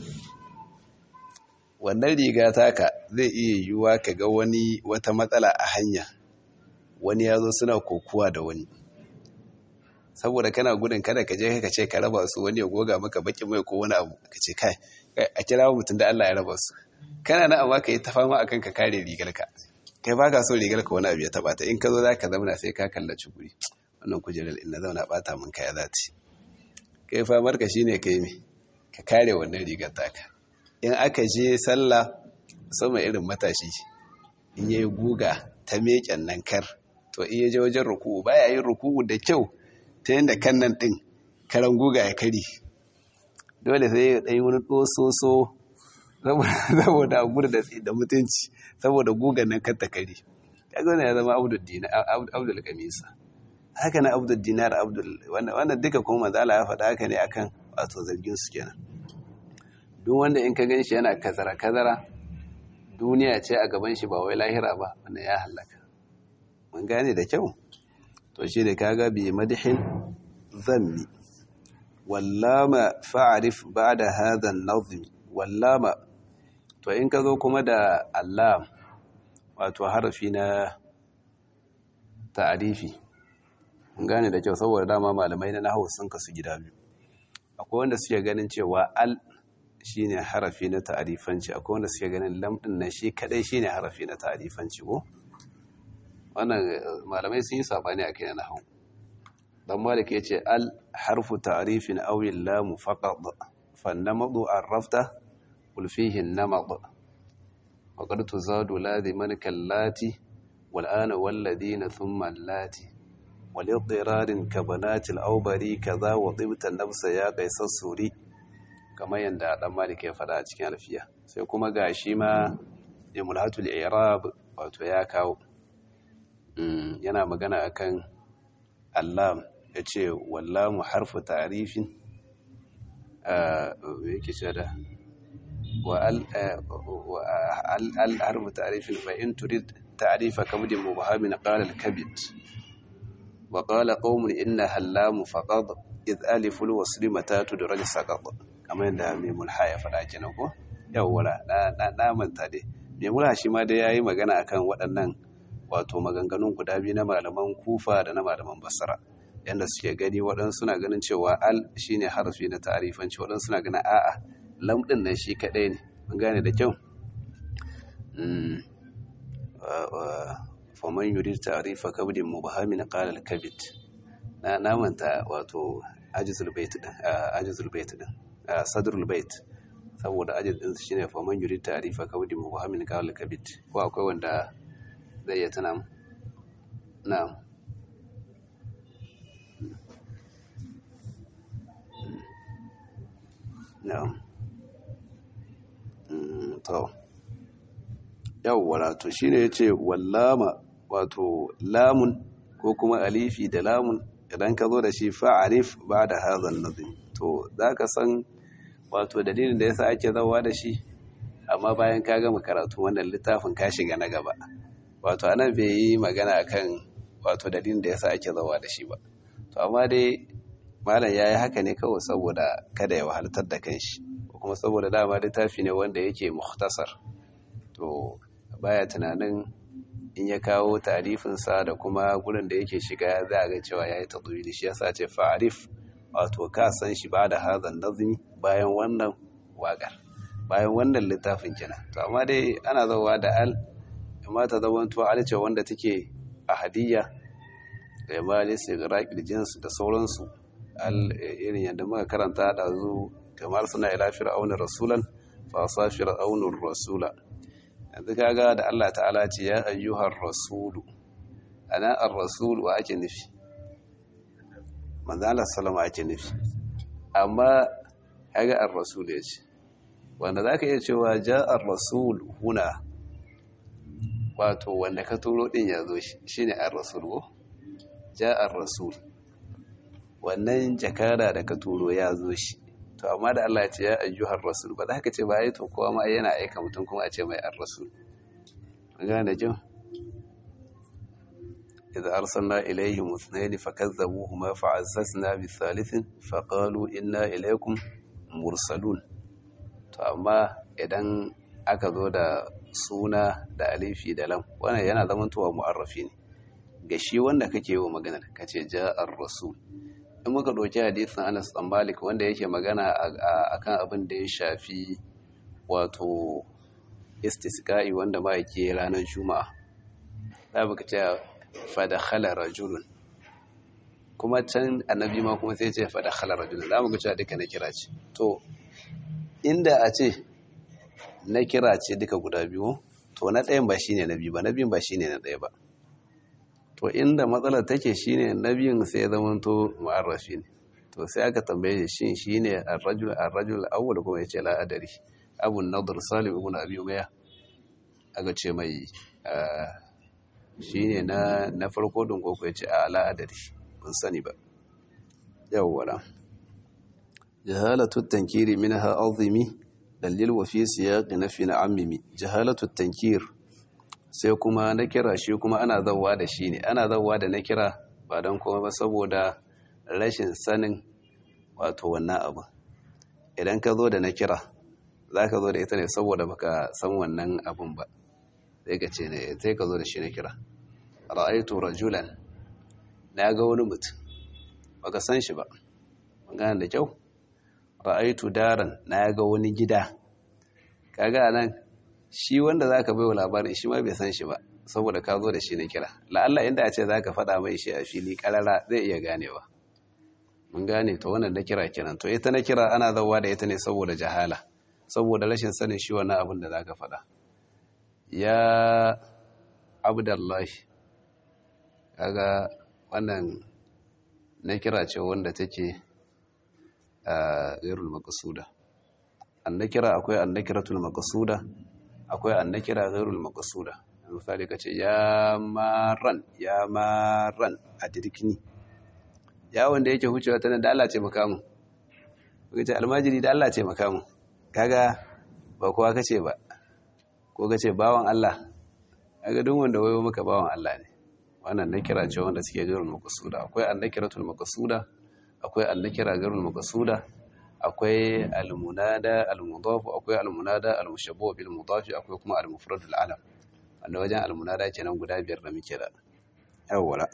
wannan riga taka zai iya yiwuwa ka ga wani wata matsala a hanya wani ya zo suna kokuwa da wani saboda kana gudun kada ka je ka ce ka raba su wani ya goga maka baki mai ko wani abu ka ce kai a kira mutum da Allah ya raba su kana na amma ka yi ta fama akan ka kare rigar ka kai baka so rigar ka wani abu ya taba ta in ka zo zaka zauna sai ka kallaci guri wannan kujerar ina zauna bata mun kaya zati kai famar ka shine kai me ka kare wannan rigar taka in aka je sallah sama irin matashi in yayi guga ta meken nan kar to in je wajen ruku'u baya yin ruku'u da kyau ta yanda kan nan din karan guga ya kare dole sai ya dai wani dososo saboda a gudu da mutunci saboda gugan nan kan ta kare kaga wannan ya zama abdul dinar abdul kamisa haka na abdul dinar abdul wannan duka kuma mazala ya faɗa haka ne akan wato zargin su kenan duk wanda in ka ganshi yana kazara kazara duniya ce a gaban shi ba wai lahira ba wanda ya halaka mun gane da kyau to shi da kaga bi madihin zammi wallama fa'arif ba'da hadha an-nazm wallama to in ka zo kuma da allam wato harafi na ta'arifi mun gane da kyau saboda dama malamai na nahwu sun kasu gida biyu akwai wanda suke ganin cewa al shine harafi na ta'arifanci akwai wanda suke ganin lam din nan shi kadai shine harafi na ta'arifanci ko wannan malamai sun yi sabani akai na nahwu dan malik yace al harfu ta'rifin aw lam faqad fa namadu arrafta qul fihi an-namad wa qad tuzadu ladhiman kallati wal ana wal ladina thumma allati wal idirarin kabanati al-awbari kaza wa tibta nafsa ya qaisar suri kamar yanda dan malik ya fada a cikin alfiya sai kuma gashi ma imulatul i'rab wato ya kawo yana magana akan allam ya ce wallamu harfu tarifin yake ce da wa al harfu tarifin fa in turid ta'rifa kabdin mubhamin qala al-kabid wa qala qaumun inna hallamu faqad id aliful wasli mata tudraj saqad kamar yadda mai mulha ya faɗa kenan ko yawwa na na manta dai mai mulha shi ma dai yayi magana akan waɗannan wato maganganun guda biyu na malaman kufa da na malaman basra yadda suke gani waɗansu suna ganin cewa al shine harfi na ta'arifanci waɗansu suna ganin a'a lam ɗin nan shi kaɗai ne mun gane da kyau faman yurid ta'rifa kabdin mubhamin qala al-kabid na namanta wato ajizul bait din ajizul bait din sadrul bait saboda ajiz din shine faman yurid ta'rifa kabdin mubhamin qala al-kabid ko akwai wanda zai iya tuna na'am na'am to yawwa to shine yace wallama wato lamun ko kuma alifi da lamun idan ka zo da shi fa'arif ba'da hadha an-nazm to zaka san wato dalilin da yasa ake zawa da shi amma bayan ka gama karatu wannan littafin ka shiga na gaba wato anan bai yi magana akan wato dalilin da yasa ake zawa da shi ba to amma dai malam yayi haka ne kawai saboda kada ya wahaltar da kanshi ko kuma saboda dama littafi ne wanda yake mukhtasar to baya tunanin in ya kawo tarifin sa da kuma gurin da yake shiga za a ga cewa yayi tadwili shi yasa ce fa'arif wato ka san shi ba da hazan nazmi bayan wannan waƙar bayan wannan littafin kina to amma dai ana zawa da al amma ta zamanto alice wanda take a hadiyya da yamma ne sai ga raƙil jins da sauransu al irin yadda muka karanta da zu kamar suna ila fir'auna rasulan fa sa fir'aunur rasula yanzu kaga da Allah ta'ala ce ya ayyuhar rasulu ana ar-rasul wa ake nufi manzo Allah sallama ake nufi amma kaga ar-rasul ya ce wanda zaka iya cewa ja ar-rasul huna wato wanda ka turo din ya zo shi ne ar-rasul ko ja ar-rasul wannan jakara da ka turo ya zo shi to amma da Allah ya ce ya ayyuhar rasul ba za ka ce ba ai to kowa ma yana aika mutum kuma a ce mai ar-rasul gane da kyau إذا أرسلنا إليهم اثنين فكذبوهما فعززنا بالثالث فقالوا إنا إليكم مرسلون amma idan aka zo da suna da alifi da lam wannan yana zamantowa mu'arrafi ne ga shi wanda kake yi maganar kace ja'ar rasul in muka ɗauki hadisin Anas dan Malik wanda yake magana akan abin da ya shafi wato istisqa'i wanda ma yake ranar juma'a za mu ce fadakhala rajulun kuma can annabi ma kuma sai ce faɗa khalar rajulun za mu ga cewa duka na kira ce to inda a ce na kira ce duka guda biyu to na ɗayan ba shine na biyu ba na biyun ba shine na ɗaya ba to inda matsalar take shine na biyun sai ya zama to mu'arrafi ne to sai aka tambaye shi shin shine ar-rajul ar-rajul awwal kuma yace la adari abu nadr salim ibn abi umayya aka ce mai shine na na farko din koko yace a la adari ban sani ba yawwa jahalatu at-tankiri minha azimi dalil wa fi siyaq nafi na ammimi jahalatu at-tankir sai kuma na kira shi kuma ana zawwa da shi ne ana zawwa da na kira ba don kuma ba saboda rashin sanin wato wannan abu idan ka zo da na kira za ka zo da ita ne saboda baka san wannan abun ba sai ka ce ne sai ka zo da shi na kira ra'aitu rajulan na ga wani mutum baka san shi ba magana da kyau ra'aitu daran na ga wani gida kaga nan shi wanda zaka bai wa labarin shi ma bai san shi ba saboda ka zo da shi na kira la'alla inda a ce zaka faɗa mai shi a fili karara zai iya ganewa mun gane to wannan na kira kenan to ita na kira ana zawa da ita ne saboda jahala saboda rashin sanin shi wannan abin da zaka faɗa ya abdullahi kaga wannan na kira ce wanda take a ghairul maqsuda annakira akwai annakiratul maqsuda akwai annakira ghairul maqsuda misali kace ya maran ya maran a dirkini ya wanda yake hucewa tana da Allah ce maka mu kace almajiri da Allah ce maka mu kaga ba kowa kace ba ko kace bawan Allah kaga duk wanda wayo maka bawan Allah ne wannan nakira ce wanda suke ghairul maqsuda akwai annakiratul maqsuda akwai annakira ghairul maqsuda akwai almunada almudaf akwai almunada almushabbu bil mudaf akwai kuma almufrad alam wanda wajen almunada kenan guda biyar da muke da yawwala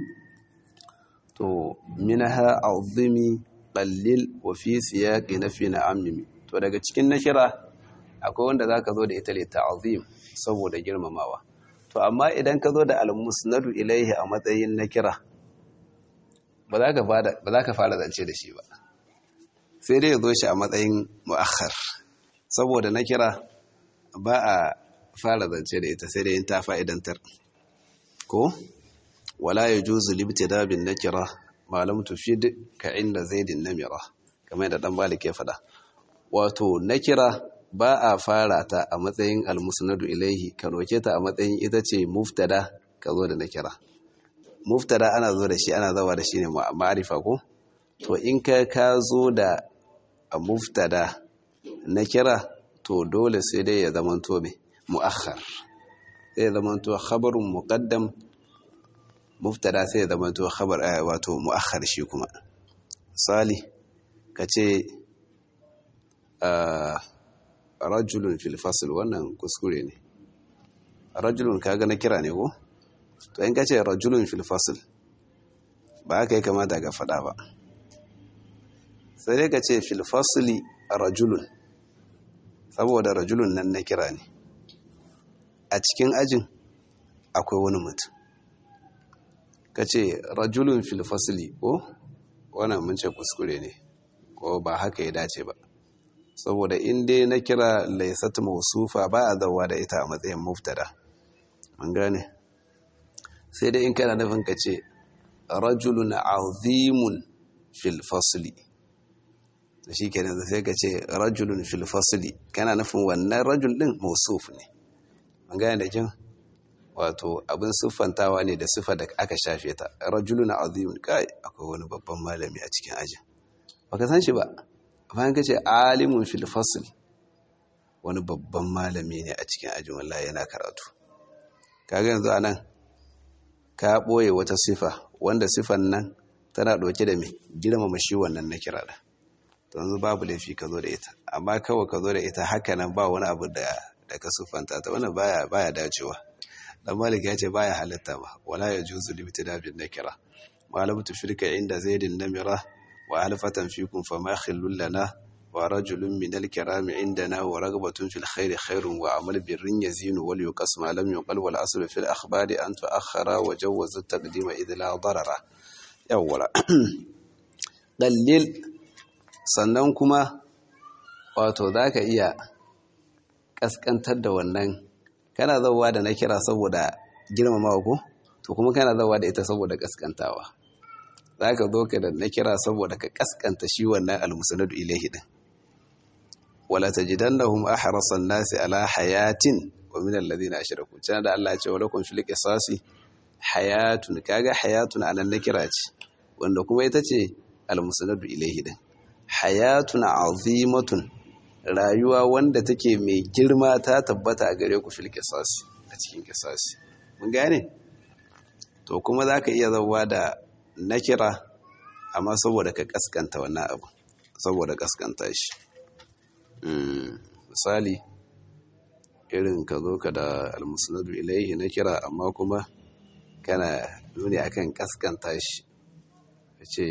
to minha azimi qallil wa fi siyaqi nafi na'ammi to daga cikin nakira akwai wanda zaka zo da ita li ta'zim saboda girmamawa to amma idan ka zo da almusnadu ilaihi a matsayin nakira ba za ka fara ba za ka fara zance da shi ba sai dai ya zo shi a matsayin mu'akhar saboda na kira ba a fara zance da ita sai dai yin ta fa'idantar ko wala ya juzu libtida bin nakira malam tufid ka inda zaidin namira kamar da dan balik ya faɗa wato nakira ba a fara ta a matsayin almusnadu ilaihi ka roke ta a matsayin ita ce muftada ka zo da nakira muftada ana zo da shi ana zawa da shi ne ma'arifa ko to in ka ka zo da a muftada na kira to dole sai dai ya zamanto mai mu'akhar sai ya zamanto khabarun muqaddam muftada sai ya zamanto khabar wato mu'akhar shi kuma misali kace rajulun fil fasl wannan kuskure ne rajulun kaga na kira ne ko to in kace rajulun fil fasl ba haka ya kamata ga fada ba sai dai ka ce filfasili rajulun saboda rajulun nan na kira ne a cikin ajin akwai wani mutum ka ce rajulun filfasili ko wannan mun ce kuskure ne ko ba haka ya dace ba saboda inda na kira laisat mausufa ba a zawa da ita a matsayin muftada an gane sai dai in kana nufin ka ce rajulun azimun filfasili da shi kenan sai ka ce rajulun fil fasli kana nufin wannan rajul din mausuf ne an gane da kin wato abin siffantawa ne da siffa da aka shafe ta rajulun azim kai akwai wani babban malami a cikin ajin baka san shi ba bayan ka ce alimun fil fasl wani babban malami ne a cikin ajin wallahi yana karatu kaga yanzu anan ka boye wata sifa wanda sifan nan tana dauke da me girmama shi wannan na kira da yanzu babu laifi ka zo da ita amma kawai ka zo da ita haka nan ba wani abu da da ka sufanta ta wannan baya baya dacewa dan malik ya ce baya halatta ba wala ya juzu libtida bin nakira malam tufrika inda zaidin namira wa alfatan fikum fama khillul lana wa rajulun min al-kiram indana wa ragbatun fil khair khairun wa amal birrin yazinu wal yuqas ma lam yuqal wal asl fil akhbari an tuakhara wa jawwaza at-taqdima idh la darara yawwara ƙallil sannan kuma wato za ka iya ƙasƙantar da wannan kana zauwa da na kira saboda girmamawa ko to kuma kana zauwa da ita saboda ƙasƙantawa za ka zo ka da na kira saboda ka ƙasƙanta shi wannan almusanadu ilaihi din wala tajidannahum ahrasan nasi ala hayatin wa min alladhina ashraku can da Allah ya ce walakum fil qisasi hayatun kaga hayatun anan na kira ce wanda kuma ita ce almusanadu ilaihi din hayatun azimatun rayuwa wanda take mai girma ta tabbata a gare ku fil qisasi a cikin qisasi mun gane to kuma zaka iya zawa da nakira amma saboda ka kaskanta wannan abu saboda kaskanta shi misali irin ka zo ka da almusnadu ilaihi nakira amma kuma kana nuni akan kaskanta shi ce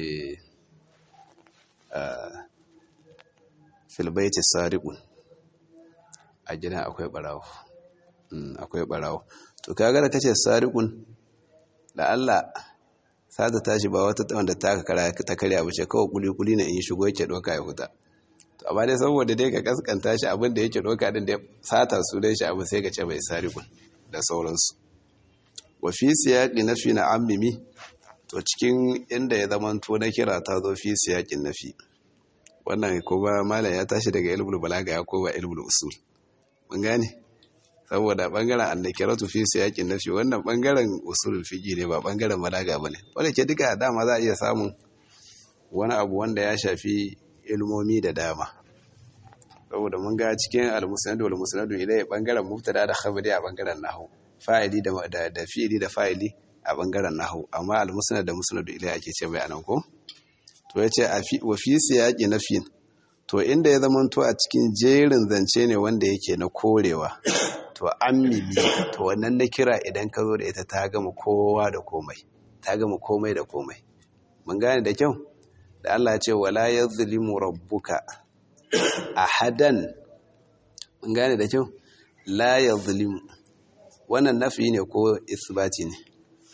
filbaiti sariqun a gidan akwai barawo akwai barawo to kaga da kace sariqun da Allah sata tashi ba wata wanda ta kara ta karya bace kawai kuli kuli ne in shigo yake doka ya huta to amma dai saboda dai ka kaskanta shi abin da yake doka din da sata su dai shi abu sai ka ce bai sariqun da sauransu wa fi siyaqi nafi na ammimi to cikin inda ya zama to na kira ta zo fi siyaqin nafi wannan kuma malam ya tashi daga ilmul balaga ya koma ilmul usul mun gane saboda bangaren annakiratu fi siyaqin nafi wannan bangaren usulul fiqi ne ba bangaren balaga bane wanda ke duka dama za a iya samun wani abu wanda ya shafi ilmomi da dama saboda mun ga cikin al-musnad wal musnad ilai bangaren mubtada da khabari a bangaren nahwu fa'ili da da fi'ili da fa'ili a bangaren nahwu amma al-musnad da musnad ilai ake ce mai anan ko to yace wa fi siyaqi nafin to inda ya zama to a cikin jerin zance ne wanda yake na korewa to ammimi to wannan na kira idan ka zo da ita ta gama kowa da komai ta gama komai da komai mun gane da kyau da Allah ce wala yazlimu rabbuka ahadan mun gane da kyau la yazlimu wannan nafi ne ko isbati ne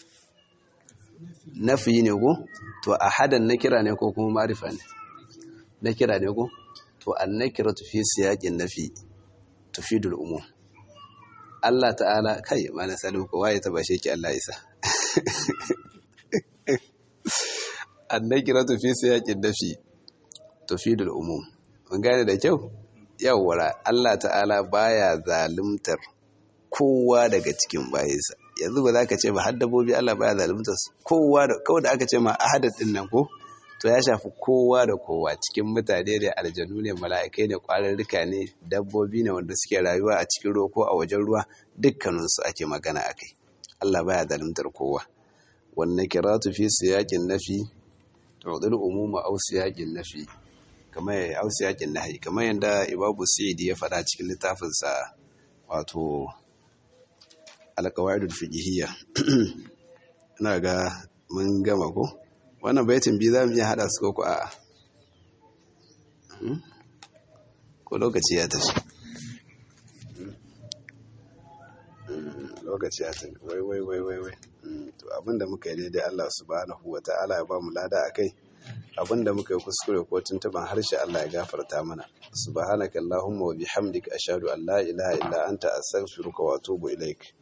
nafi ne ko to ahadan na kira ne ko kuma marifa ne na kira ne ko to an nakira tufi siyaqin nafi tufidul umum Allah ta'ala kai mana salu ko waye ta bashe ki Allah isa annakiratu fi siyaqin nafi tufidul umum mun gane da kyau yawwara Allah ta'ala baya zalimtar kowa daga cikin bayinsa yanzu ba za ka ce ba har dabbobi Allah baya zalimtar su kowa da kawai da aka ce ma ahadad din nan ko to ya shafi kowa da kowa cikin mutane da aljanu ne mala'ikai ne kwararruka ne dabbobi ne wanda suke rayuwa a cikin ruwa ko a wajen ruwa dukkaninsu ake magana a kai Allah baya zalimtar kowa wannan kiratu fi siyaƙin nafi tuɗin umuma au siyaƙin nafi kamar au siyaƙin nahi kamar yadda ibabu sa'idi ya faɗa cikin littafinsa wato alƙawaidul fiqhiyya ina ga mun gama ko wannan baitin biyu za mu iya haɗa su ko a ko lokaci ya tafi lokaci ya tafi wai wai wai wai wai to abinda muka yi daidai Allah subhanahu wa ta'ala ya ba mu lada a kai abinda muka yi kuskure ko tuntuban harshe Allah ya gafarta mana subhanaka allahumma wa bihamdika ashhadu an la ilaha illa anta astaghfiruka wa atubu ilaik